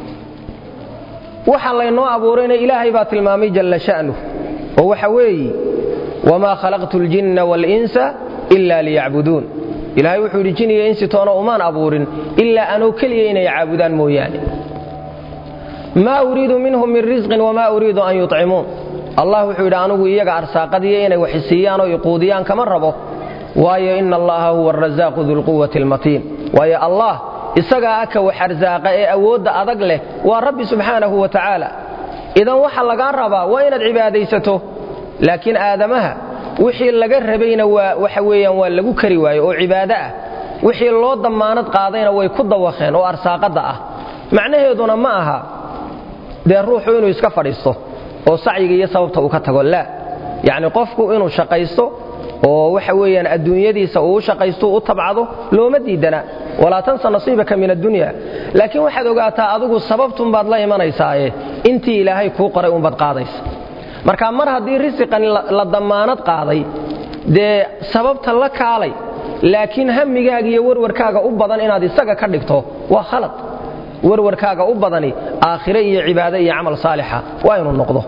waxa laynoo abuurayna ilaahay baa tilmaamay jalla sha'nu oo waxa weeyi wamaa khalaqtu ljinna waalinsa ila liyacbuduun ilaahay wuxuu yidhi jin iyo insi toona umaan abuurin ilaa anoo keliya inay caabudaan mooyaane maa uriidu minhum min risqin wamaa uriidu an yuطcimuun allah wuxuu yidhi anugu iyaga arsaaqadiyo inay waxisiiyaan oo iquudiyaan kama rabo waayo ina allaha huwa arasaaqu dulquwati almatiin waayo allah isagaa aka wax arsaaqa ee awoodda adag leh waa rabbi subxaanahu wa tacaala idan waxa lagaa rabaa waa inaad cibaadaysato laakiin aadamaha wixii laga rabayna waa waxa weeyaan waa lagu kari waayo oo cibaado ah wixii loo dammaanad qaadayna way ku dawaqeen oo arsaaqadda ah macnaheeduna ma aha dee ruuxu inuu iska fadhiisto oo sacyiga iyo sababta uu ka tago laa yacni qofku inuu shaqaysto oo waxa weeyaan adduunyadiisa uu shaqaysto u tabcado looma diidana walaa tansa nasiibaka min addunya laakiin waxaad ogaataa adigu sababtunbaad la imanaysaaye intii ilaahay kuu qoray unbaad qaadaysa marka mar haddii risiqan la dammaanad qaaday dee sababta la kaalay laakiin hamigaaga iyo warwarkaaga u badan inaad isaga ka dhigto waa khalad warwarkaaga u badani aakhire iyo cibaado iyo camal saalixa waa inuu noqdo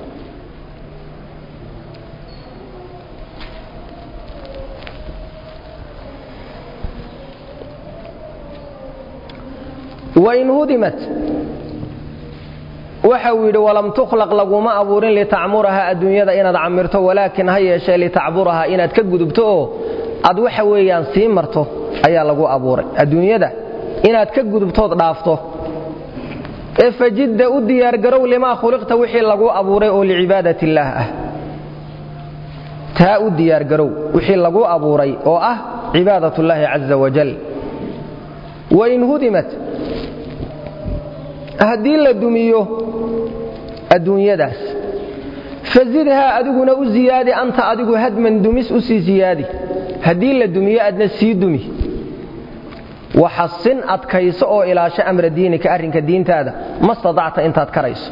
wain hudimat waxa uu yidhi walam tukhlaq laguma abuurin litacmuraha adduunyada inaad camirto walaakin ha yeeshee litacburaha inaad ka gudubto oo aad waxa weeyaan sii marto ayaa lagu abuuray adduunyada inaad ka gudubtood dhaafto ee fajidda u diyaargarow limaa khuliqta wixii lagu abuuray oo licibaadati illaah ah taa u diyaargarow wixii lagu abuuray oo ah cibaadat ullaahi caza wajal wain hudimat haddii la dumiyo adduunyadaas fazidhaa adiguna u ziyaadi anta adigu hadman dumis u sii ziyaadi haddii la dumiyo adna sii dumi waxasin adkayso oo ilaasho amra diinika arrinka diintaada ma stadacta intaad karayso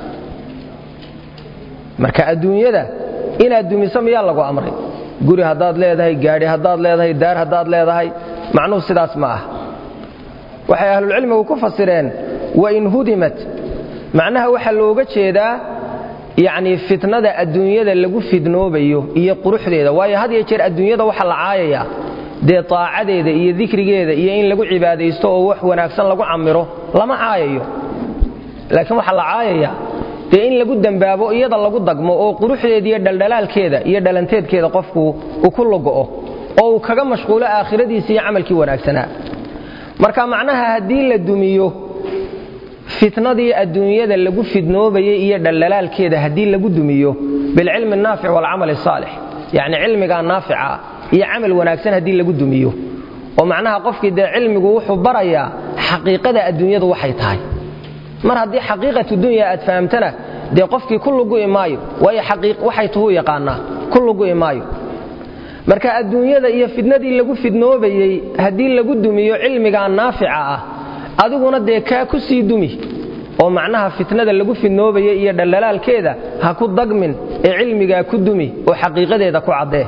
marka adduunyada inaad dumiso miyaa lagu amray guri haddaad leedahay gaadhi haddaad leedahay daar haddaad leedahay macnuhu sidaas ma ah waxay ahlulcilmigu ku fasireen wain hudimat macnaha waxaa looga jeedaa yacnii fitnada adduunyada lagu fidnoobayo iyo quruxdeeda waayo had iyo jeer adduunyada waxa la caayayaa dee taacadeeda iyo dikrigeeda iyo in lagu cibaadaysto oo wax wanaagsan lagu camiro lama caayayo laakiin waxaa la caayayaa dee in lagu dembaabo iyada lagu dagmo oo quruxdeeda iyo dhaldhalaalkeeda iyo dhalanteedkeeda qofku uu ku logo'o oo uu kaga mashquulo aakhiradiisa iyo camalkii wanaagsanaa marka macnaha haddii la dumiyo fitnadii adduunyada lagu fidnoobayay iyo dhaldhalaalkeeda haddii lagu dumiyo bilcilmi naafic waalcamal saalix yacni cilmigaa naafica iyo camal wanaagsan haddii lagu dumiyo oo macnaha qofkii dee cilmigu wuxuu barayaa xaqiiqada adduunyadu waxay tahay mar haddii xaqiiqatu dunya aad fahamtana dee qofkii ku lugu'i maayo waayo waxay tuhuu yaqaanaa ku lugu'i maayo marka adduunyada iyo fidnadii lagu fidnoobayey haddii lagu dumiyo cilmigaa naafica ah adiguna dee kaa ku sii dumi oo macnaha fitnada lagu fidnoobayay iyo dhaldhalaalkeeda ha ku dagmin ee cilmigaa ku dumi oo xaqiiqadeeda ku caddee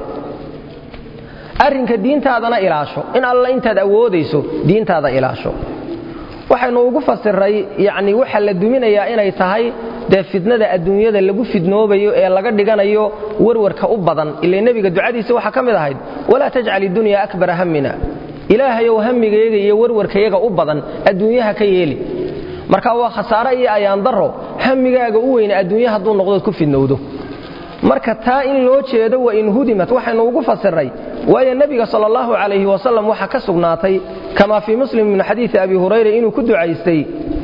arrinka diintaadana ilaasho in alla intaad awoodayso diintaada ilaasho waxaynu ugu fasiray yacni waxa la duminayaa inay tahay dee fitnada adduunyada lagu fidnoobayo ee laga dhiganayo warwarka u badan ile nebiga ducadiisa waxaa ka mid ahayd walaa tajcal iddunya akbara hammina ilaahayow hamigayaga iyo warwarkayaga u badan adduunyaha ka yeeli marka waa khasaare iyo ayaandaro hamigaaga u weyne adduunya hadduu noqdood ku fidnowdo marka taa in loo jeedo wa in hudimat waxaynu ugu fasiray waayo nebiga sal allahu calayhi wasalam waxaa ka sugnaatay kama fii muslim min xadiidi abi hurayra inuu ku ducaystay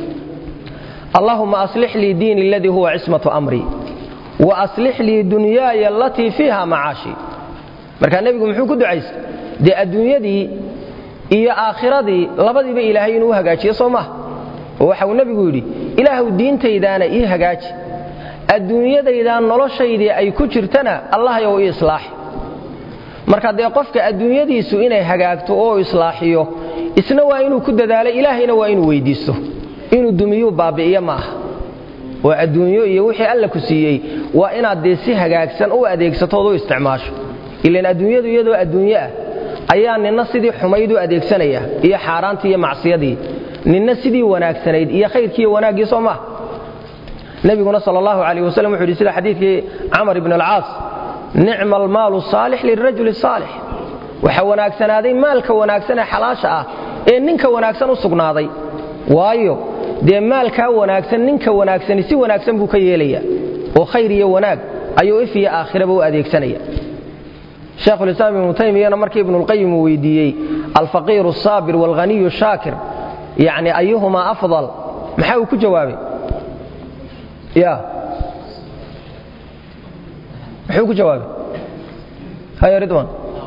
allahuma aslix lii diini aladii huwa cismatu amri wa aslix lii dunyaaya alatii fiiha macaashi markaa nebigu muxuu ku ducaystay dee adduunyadii iyo aakhiradii labadiiba ilaahay inuu hagaajiyo soo maha oo waxa uu nebigu yidhi ilaahw diintaydaana ii hagaaji adduunyadaydaan noloshaydii ay ku jirtana allahyow ii islaaxi marka dee qofka adduunyadiisu inay hagaagto oo islaaxiyo isna waa inuu ku dadaalo ilaahayna waa inuu weyddiisto inuu dumiyuu baabi'iyo ma aha oo adduunyo iyo wixii alla ku siiyey waa inaad dee si hagaagsan u adeegsatood u isticmaasho ilan adduunyadu iyadoo adduunyo ah ayaa ninna sidii xumayd u adeegsanaya iyo xaaraantii iyo macsiyadii ninna sidii wanaagsanayd iyo khayrkii iyo wanaaggii soo maha nebiguna sal allahu calayh wasalam wuxu yidhi sida xadiidkii camar ibn alcaas nicma almaalu saalix lirajuli saalix waxa wanaagsanaaday maalka wanaagsan ee xalaasha ah ee ninka wanaagsan u sugnaaday waayo dee maalkaa wanaagsan ninka wanaagsani si wanaagsan buu ka yeelaya oo khayr iyo wanaag ayuu if iyo aakhiraba u adeegsanaya sheekhulislaam ibnu taymiyana markii ibnulqayim uu weydiiyey alfaqiiru asaabir waalghaniyu shaakir yacni ayuhumaa afdal maxaa uu ku jawaabay ya muxuu ku jawaabay haya ridwan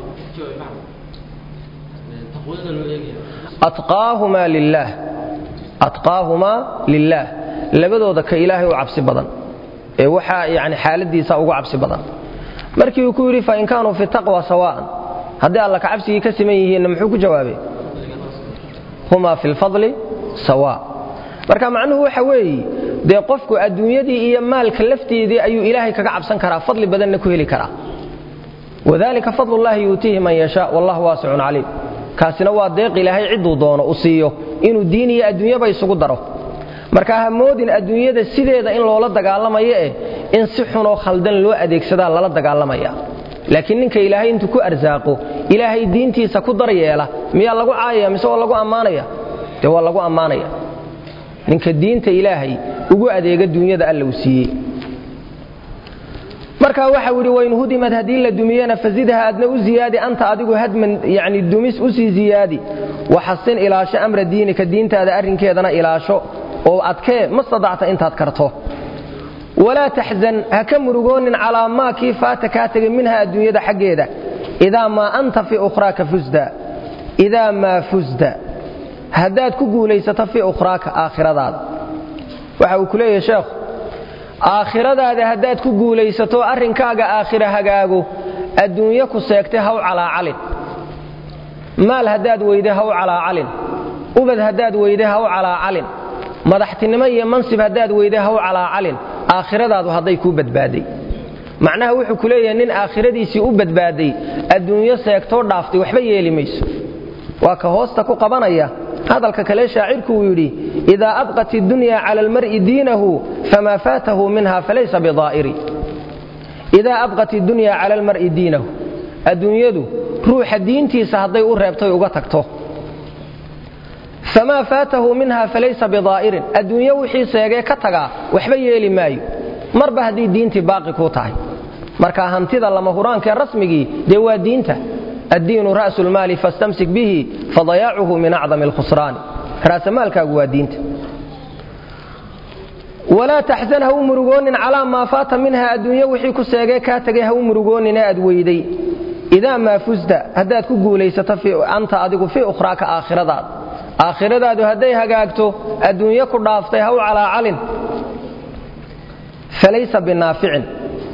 atqaahumaa lilaah atqaahumaa lilaah labadooda ka ilaahay u cabsi badan ee waxaa yani xaaladiisa ugu cabsi badan markii uu ku yidhi fain kaanuu fi taqwa sawa'an haddii alla ka cabsigii ka siman yihiinna muxuu ku jawaabay humaa fi lfadli sawa marka macnuhu waxa weeye dee qofku adduunyadii iyo maalka lafteedii ayuu ilaahay kaga cabsan karaa fadli badanna ku heli karaa wadalika fadlullahi yuutiihi man yashaa wallahu waasicun caliim kaasina waa deeq ilaahay cidduu doono u siiyo inuu diin iyo adduunyaba isugu daro marka ha moodin adduunyada sideeda in loola dagaalamayo eh in si xunoo khaldan loo adeegsadaa lala dagaalamaya laakiin ninka ilaahay intuu ku arsaaqo ilaahay diintiisa ku dar yeela miyaa lagu caayaya mise waa lagu ammaanaya dee waa lagu ammaanaya ninka diinta ilaahay ugu adeega duunyada alla uu siiyey marka waxau yidhi wain hudimad haddii la dumiyana fazidha adna u ziyaadi anta adigu hadman yani dumis usii ziyaadi waxasin ilaasho amra diinika diintaada arrinkeedana ilaasho oo adkee ma stadacta intaad karto walaa taxzan ha ka murugoonin calaa maa kii faata kaa tegay minha adduunyada xaggeeda idaa maa anta fii ukhraaka fusda idaa maa fusda haddaad ku guulaysato fii ukhraaka aakhiradaada waxa uu ku leeyahay sheekhu aakhiradaada haddaad ku guulaysato arrinkaaga aakhira hagaago adduunyo ku seegtay haw calaacalin maal haddaad weyde haw calaacalin ubad haddaad weyde haw calaacalin madaxtinimo iyo mansib haddaad weyde haw calaacalin aakhiradaadu hadday kuu badbaaday macnaha wuxuu ku leeyahay nin aakhiradiisii u badbaaday adduunyo seegtoo dhaaftay waxba yeeli mayso waa ka hoosta ku qabanaya hadalka kale shaacirku uu yidhi idaa abqat iddunya cala almar'i diinahu famaa faatahu minha falaysa bidaa'iri idaa abqat iddunya cala almar'i diinahu adduunyadu ruuxa diintiisa hadday u reebtay uga tagto famaa faatahu minha falaysa bidaa'irin adduunyo wixii seegee ka tagaa waxba yeeli maayo marba haddii diintii baaqi kuu tahay marka hantida lama huraankaee rasmigii dee waa diinta addiinu ra'su lmaali fastamsik bihi fadayaacuhu min acdami alkhusraani raasamaalkaagu waa diinta walaa taxsan ha u murugoonin calaa maa faata minha adduunyo wixii ku seegee kaa tegay ha u murugoonin ee aad weyday idaa maa fusta haddaad ku guulaysato anta adigu fii ukhraaka aakhiradaada aakhiradaadu hadday hagaagto adduunyo ku dhaaftay ha u calaacalin falaysa binaaficin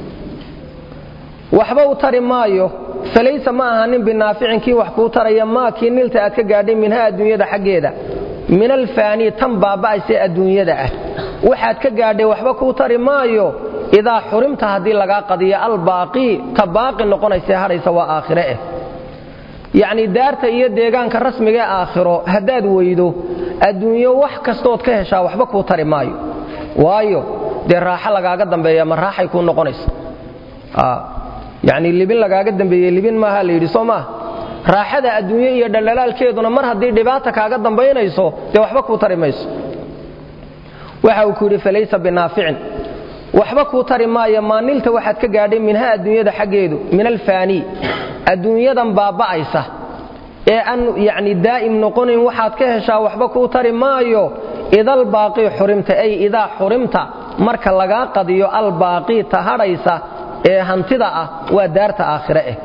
waxba u tari maayo falaysa ma aha nin binaaficin kii wax kuu taraya maa kii nilta aad ka gaadhay minha adduunyada xaggeeda min alfaanii tan baaba'aysee adduunyada ah waxaad ka gaadhay waxba kuu tari maayo idaa xurimta haddii lagaa qadiyo albaaqii ta baaqi noqonaysee hadhaysa waa aakhire eh yacnii daarta iyo deegaanka rasmigae aakhiro haddaad weydo adduunyo wax kastood ka heshaa waxba kuu tari maayo waayo dee raaxo lagaaga dambeeya ma raaxay kuu noqonaysa yacnii libin lagaaga dambeeye libin maaha la yidhi soo maaha raaxada adduunyo iyo dhaldhalaalkeeduna mar haddii dhibaata kaaga dambaynayso dee waxba kuu tari mayso waxa uu ku yidhi falaysa binaaficin waxba kuu tari maayo maanilta waxaad ka gaadhay minha adduunyada xaggeedu min alfaanii adduunyadan baaba'aysa ee aan yacni daa'im noqonayn waxaad ka heshaa waxba kuu tari maayo idalbaaqii xurimta ay idaa xurimta marka lagaa qadiyo albaaqii ta hadhaysa ee hantida ah waa daarta aakhire eh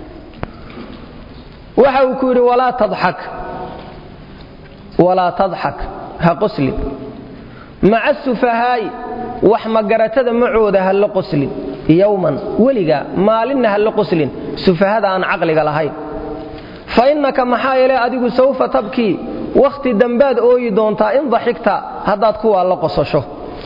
waxa uu ku yidhi walaa tadxak walaa tadxak ha qoslin maca sufahaa'i wax magaratada macooda ha la qoslin yowman weliga maalinna ha la qoslin sufahada aan caqliga lahayn fa innaka maxaa yeele adigu sawfa tabkii wakhti dambaad ooyi doontaa in daxigta haddaad kuwaa la qosasho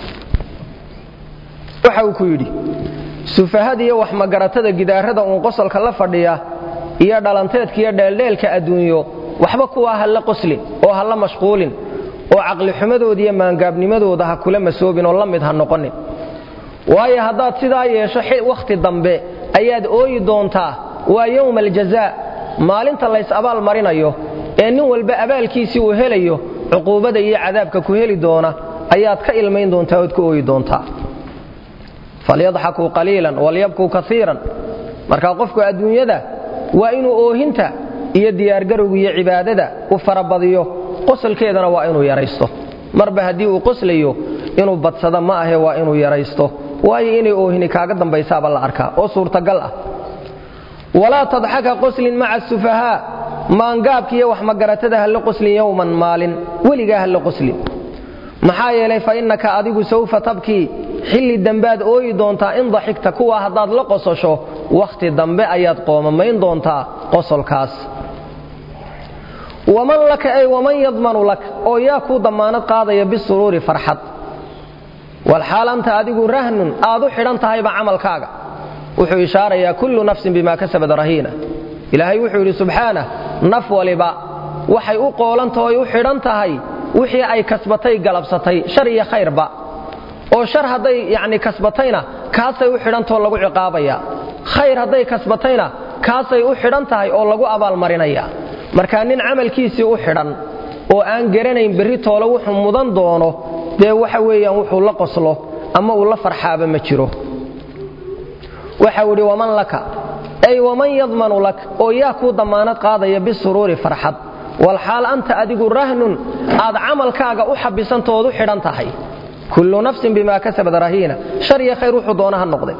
waxa uu ku yidhi sufahadiiyo wax magaratada gidaarada uun qosolka la fadhiya iyo dhalanteedka iyo dheeldheelka adduunyo waxba kuwaa ha la qoslin oo ha la mashquulin oo caqlixumadooda iyo maangaabnimadooda ha kula masoobin oo la mid ha noqonin waayo haddaad sidaa yeesho wakhti dambe ayaad ooyi doontaa waa yowma aljazaa maalinta lays abaal marinayo ee nin walba abaalkiisii uu helayo cuquubada iyo cadaabka ku heli doona ayaad ka ilmayn doontaa ood ka ooyi doontaa falyadxakuu qaliilan walyabkuu kaiiran marka qofku adduunyada waa inuu oohinta iyo diyaargarowga iyo cibaadada u farabadiyo qosolkeedana waa inuu yaraysto marba haddii uu qoslayo inuu badsado ma ahe waa inuu yaraysto waayo inay oohini kaaga dambaysaaba la arkaa oo suurtagal ah walaa tadxaka qoslin maca sufahaa maangaabka iyo wax magaratada ha la qoslin yowman maalin weligaa ha la qoslin maxaa yeelay fa innaka adigu sawfa tabkii xilli dambaad ooyi doontaa in daxigta kuwa haddaad la qososho wakhti dambe ayaad qoomamayn doontaa qosolkaas waman laka ay waman yadmanu lak oo yaa kuu dammaanad qaadaya bisuruuri farxad walxaal anta adigu rahnun aad u xidhan tahayba camalkaaga wuxuu ishaarayaa kullu nafsin bima kasabad rahiina ilaahay wuxuu yidhi subxaanah naf waliba waxay u qoolantahoy u xidhan tahay wixii ay kasbatay galabsatay shar iyo khayrba oo shar hadday yacni kasbatayna kaasay u xidhantahoo lagu ciqaabaya khayr hadday kasbatayna kaasay u xidhan tahay oo lagu abaalmarinaya marka nin camalkiisii u xidhan oo aan garanayn berri toole wuxuu mudan doono dee waxa weeyaan wuxuu la qoslo ama uu la farxaaba ma jiro waxau idhi waman laka ay waman yadmanu lak oo yaa kuu dammaanad qaadaya bisuruuri farxad walxaal anta adigu rahnun aad camalkaaga u xabisantood u xidhan tahay kullu nafsin bimaa kasabad rahiina shar iyo khayr wuxuu doona ha noqday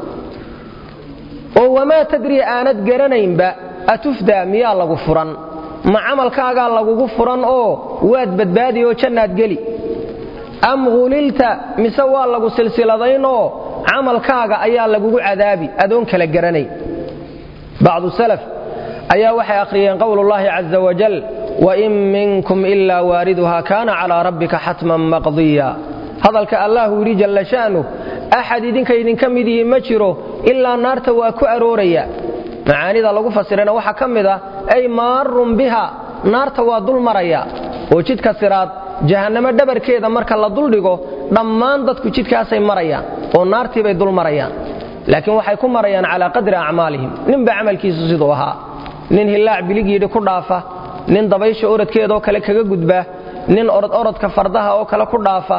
oo wamaa tadrii aanad garanaynba atufdaa miyaa lagu furan ma camalkaagaa lagugu furan oo waad badbaadi oo jannaad geli am hulilta mise waa lagu silsiladaynoo camalkaaga ayaa lagugu cadaabi adoon kala garanay bacdu salaf ayaa waxay akhriyeen qowlullaahi caza wajal wain minkum ilaa waariduha kaana calaa rabbika xatman maqdiya hadalka allahu yidhi jalla sha'nu axad idinka idinka midihi ma jiro ilaa naarta waa ku arooraya macaanida lagu fasirana waxaa ka mid ah ay maarun biha naarta waa dul maraya oo jidka siraad jahannamo dhabarkeeda marka la duldhigo dhammaan dadku jidkaasay marayaan oo naartiibay dul marayaan laakiin waxay ku marayaan calaa qadri acmaalihim ninba camalkiisu siduu ahaa nin hillaac biligiidhi ku dhaafa nin dabaysha orodkeedaoo kale kaga gudba nin orod orodka fardaha oo kale ku dhaafa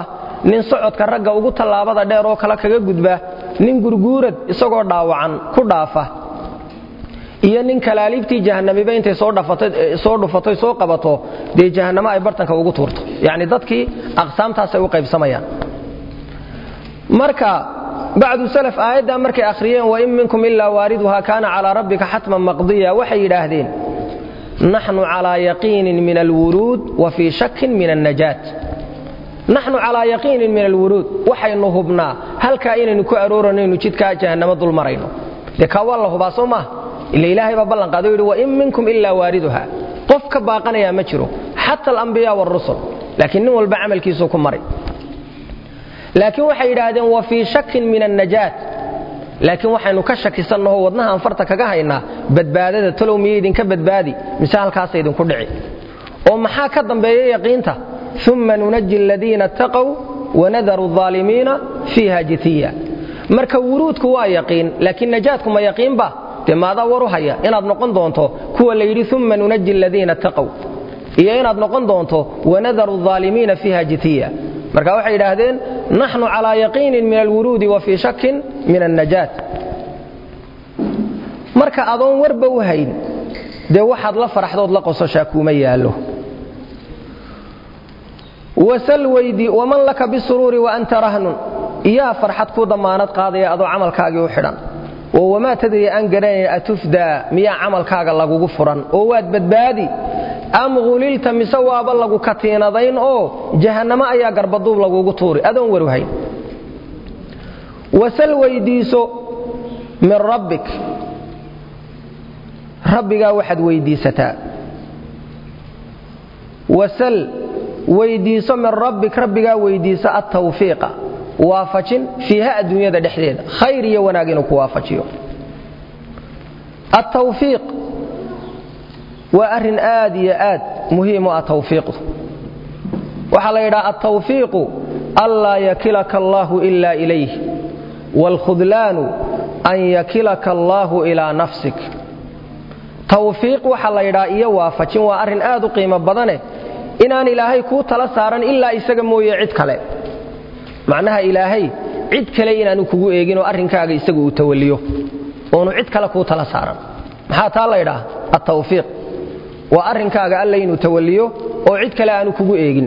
nin socodka ragga ugu tallaabada dheer oo kale kaga gudba nin gurguurad isagoo dhaawacan ku dhaafa iyo nin kalaaliibtii jahanamiba intay soo dhufatay soo qabato dee jahannamo ay bartanka ugu tuurto yacni dadkii aqsaamtaasay u qaybsamayaan marka bacdu salaf aayaddaa markay akhriyeen wain minkum ilaa waariduha kaana calaa rabbika xatman maqdiya waxay yidhaahdeen naxnu calaa yaqiinin min alwuruud wa fii shakin min annajaat naxnu calaa yaqiinin min alwuruud waxaynu hubnaa halkaa inaynu ku arooranaynu jidkaa jahannamo dul marayno dee kaa waa la hubaa soo maaha ila ilaahay baa ballanqaado yidhi wain minkum ilaa waariduha qof ka baaqanayaa ma jiro xata alambiyaa wاrusul laakiin nin walba camalkiisuu ku maray laakiin waxay yidhaahdeen wa fii shakin min annajaat laakiin waxaynu ka shakisannaho wadnahaan farta kaga haynaa badbaadada talow miya idinka badbaadi mise halkaasa idinku dhici oo maxaa ka dambeeya yaqiinta uma nunaji aladiina attaqow wanadaru الظaalimiina fiiha jitiya marka wuruudku waa yaqiin laakiin najaadku ma yaqiinba dee maadaa waru haya inaad noqon doonto kuwa la yidhi uma nunaji aladiina attaqow iyo inaad noqon doonto wanadaru الظaalimiina fiiha jitiya marka waxay yidhaahdeen naxnu calaa yaqiinin min alwuruudi wa fii shakin min annajaat marka adoon warba u hayn dee waxaad la faraxdood la qososhaa kuuma yaallo wasal weydii waman laka bisuruuri wa anta rahnun iyaa farxad ku damaanad qaadaya adoo camalkaagii u xidhan oo wamaa tadri aan garanaya atufdaa miyaa camalkaaga lagugu furan oo waad badbaadi am hulilta mise waaba lagu katiinadayn oo jahannamo ayaa garbaduub lagugu tuuri adoon warhayn wasal weydiiso min rabbik rabbigaa waxaad weydiisataa wasal weydiiso min rabbik rabbigaa weydiiso attawfiiqa waafajin fiiha adduunyada dhexdeeda khayr iyo wanaag inuu ku waafajiyo attawfiiq waa arrin aad iyo aad muhiim u ah tawfiiqdu waxaa la yidhaha altawfiiqu anlaa yakilaka allaahu ila ilayh waalkhudlaanu an yakilaka allaahu ilaa nafsik tawfiiq waxaa la yidhaha iyo waafajin waa arrin aad u qiimo badane inaan ilaahay kuu tala saaran ilaa isaga mooye cid kale macnaha ilaahay cid kale inaanu kugu eegin oo arrinkaaga isagu uu tawaliyo oonu cid kale kuu tala saaran maxaa taa la ydhaha attawfiiq waa arrinkaaga alla inuu tawaliyo oo cid kale aanu kugu eegin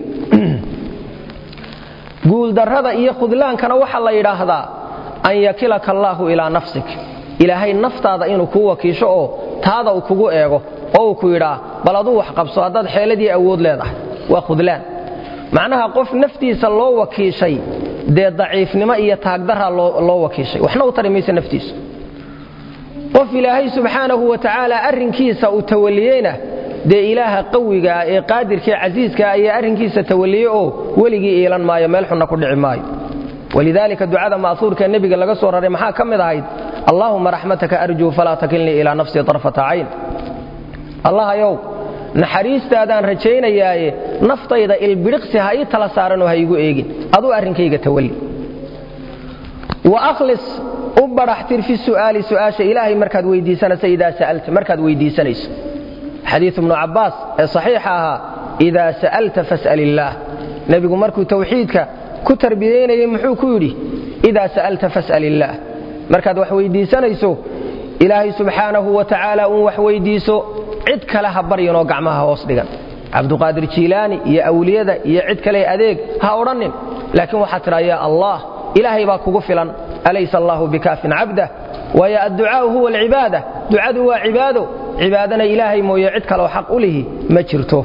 guuldarrada iyo khudlaankana waxaa la yidhaahdaa an yakilaka allaahu ilaa nafsik ilaahay naftaada inuu kuu wakiisho oo taada uu kugu eego oo uu ku yidhaa bal aduu wax qabso haddaad xeeladii awood leedahay waa khudlaan macnaha qof naftiisa loo wakiishay dee daciifnimo iyo taagdaraa loo wakiishay waxna u tari maysa naftiisu qof ilaahay subxaanahu wa tacaala arrinkiisa uu tawaliyeyna dee ilaaha qawigaa ee qaadirkae casiiskaa ayaa arrinkiisa tawaliye oo weligii iilan maayo meel xunna ku dhici maayo walidaalika ducada ma'huurkaee nebiga laga soo raray maxaa ka mid ahayd allaahuma raxmataka arjuu falaa takilnii ilaa nafsii tarfata cayn allahayow naxariistaadaan rajaynayaaye naftayda ilbidhiqsi ha ii tala saaranoo ha iigu eegin aduu arrinkayga tawalli wa akhlis u badhaxtir fi su'aali su'aasha ilaahay markaad weydiisanayso idaa sa'alta markaad weydiisanayso xadiiu ibnu cabbaas ee saxiixa ahaa idaa sa'alta fas'al illaah nebigu markuu tawxiidka ku tarbiyaynayey muxuu ku yidhi idaa sa'alta fas'al illaah markaad wax weydiisanayso ilaahay subxaanahu wa tacaala uun wax weydiiso cid kale ha baryanoo gacmaha hoos dhigan cabduqaadir jiilaani iyo awliyada iyo cid kale adeeg ha odhannin laakiin waxaad tidhaa yaa allah ilaahay baa kugu filan alaysa allaahu bikaafin cabdah waayo adducaau huwa alcibaada ducadu waa cibaado cibaadana ilaahay mooye cid kaleo xaq u lihi ma jirto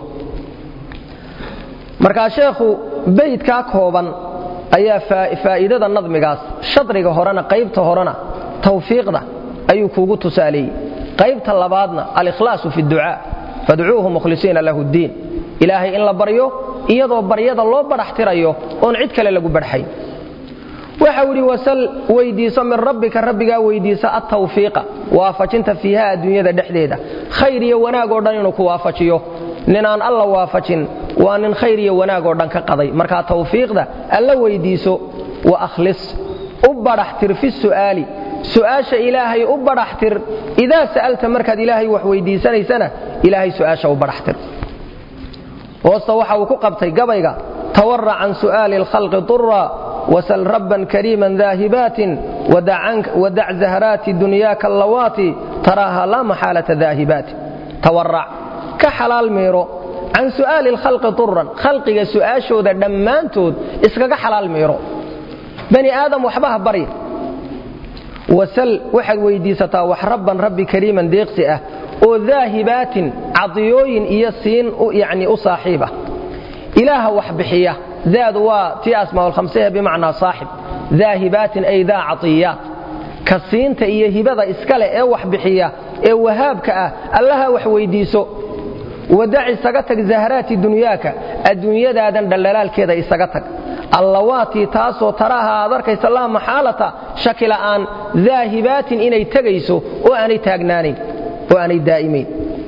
markaa sheekhu baydkaa kooban ayaa faa'iidada nadmigaas shadriga horena qaybta horena tawfiiqda ayuu kuugu tusaaleeyey qaybta labaadna alikhlaasu fi ducaa fadcuuhu mukhlisiina lahu ddiin ilaahay in la baryo iyadoo baryada loo badhaxtirayo oon cid kale lagu badhaxayn waxau idhi wasal weydiiso min rabbika rabbigaa weydiiso attawfiiqa waafajinta fiiha adduunyada dhexdeeda khayr iyo wanaag oo dhan inuu ku waafajiyo ninaan alla waafajin waa nin khayr iyo wanaag oo dhan ka qaday markaa tawfiiqda alla weydiiso wa akhlis u badhaxtir fi su'aali su'aasha ilaahay u badhaxtir idaa sa'alta markaad ilaahay wax weydiisanaysana ilaahay su'aasha u badhaxtir hoosta waxa uu ku qabtay gabayga tawarac can su'aali اlkhalqi طura wasal rabban kariiman daahibaatin wadac zahraati dunyaaka allawaati taraaha laa maxaalata daahibaati tawarac ka xalaal miiro can su'aali اlkhalqi طuran khalqiga su'aashooda dhammaantood iskaga xalaal miiro bani aadam waxba ha barya wasal waxaad weyddiisataa wax rabban rabbi kariiman deeqsi ah oo daahibaatin cadiyooyin iyo siin yani u saaxiib ah ilaaha wax bixiya daadu waa tii asmaaulkhamsehe bimacnaa saaxib daahibaatin ay daa catiyaat ka siinta iyo hibada iskale ee wax bixiya ee wahaabka ah allaha wax weyddiiso wadac isaga tag zahraati dunyaaka adduunyadaadan dhallalaalkeeda isaga tag allawaatii taasoo taraaha aad arkaysa laa maxaalata shaki la'aan daahibaatin inay tegayso oo aanay taagnaanayn oo aanay daa'imayn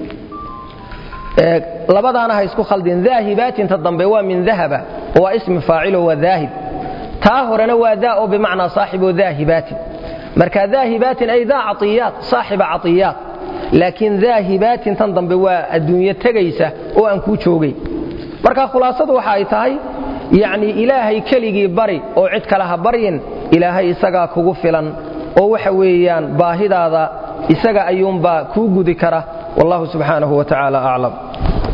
labadaana ha isku khaldin daahibaatinta dambe waa min dahaba waa ismi faacilo waa daahib taa horena waa daa oo bimacnaa saaxiboo daahibaatin marka daahibaatin ay daa caiyaat saaxiba caiyaat laakiin daahibaatin tan dambe waa adduunyo tegaysa oo aan kuu joogay marka khulaasadu waxa ay tahay yacni ilaahay keligii bari oo cid kale ha baryin ilaahay isagaa kugu filan oo waxa weeyaan baahidaada isaga ayuunbaa kuu gudi kara wallahu subxaanahu wa tacaala aclam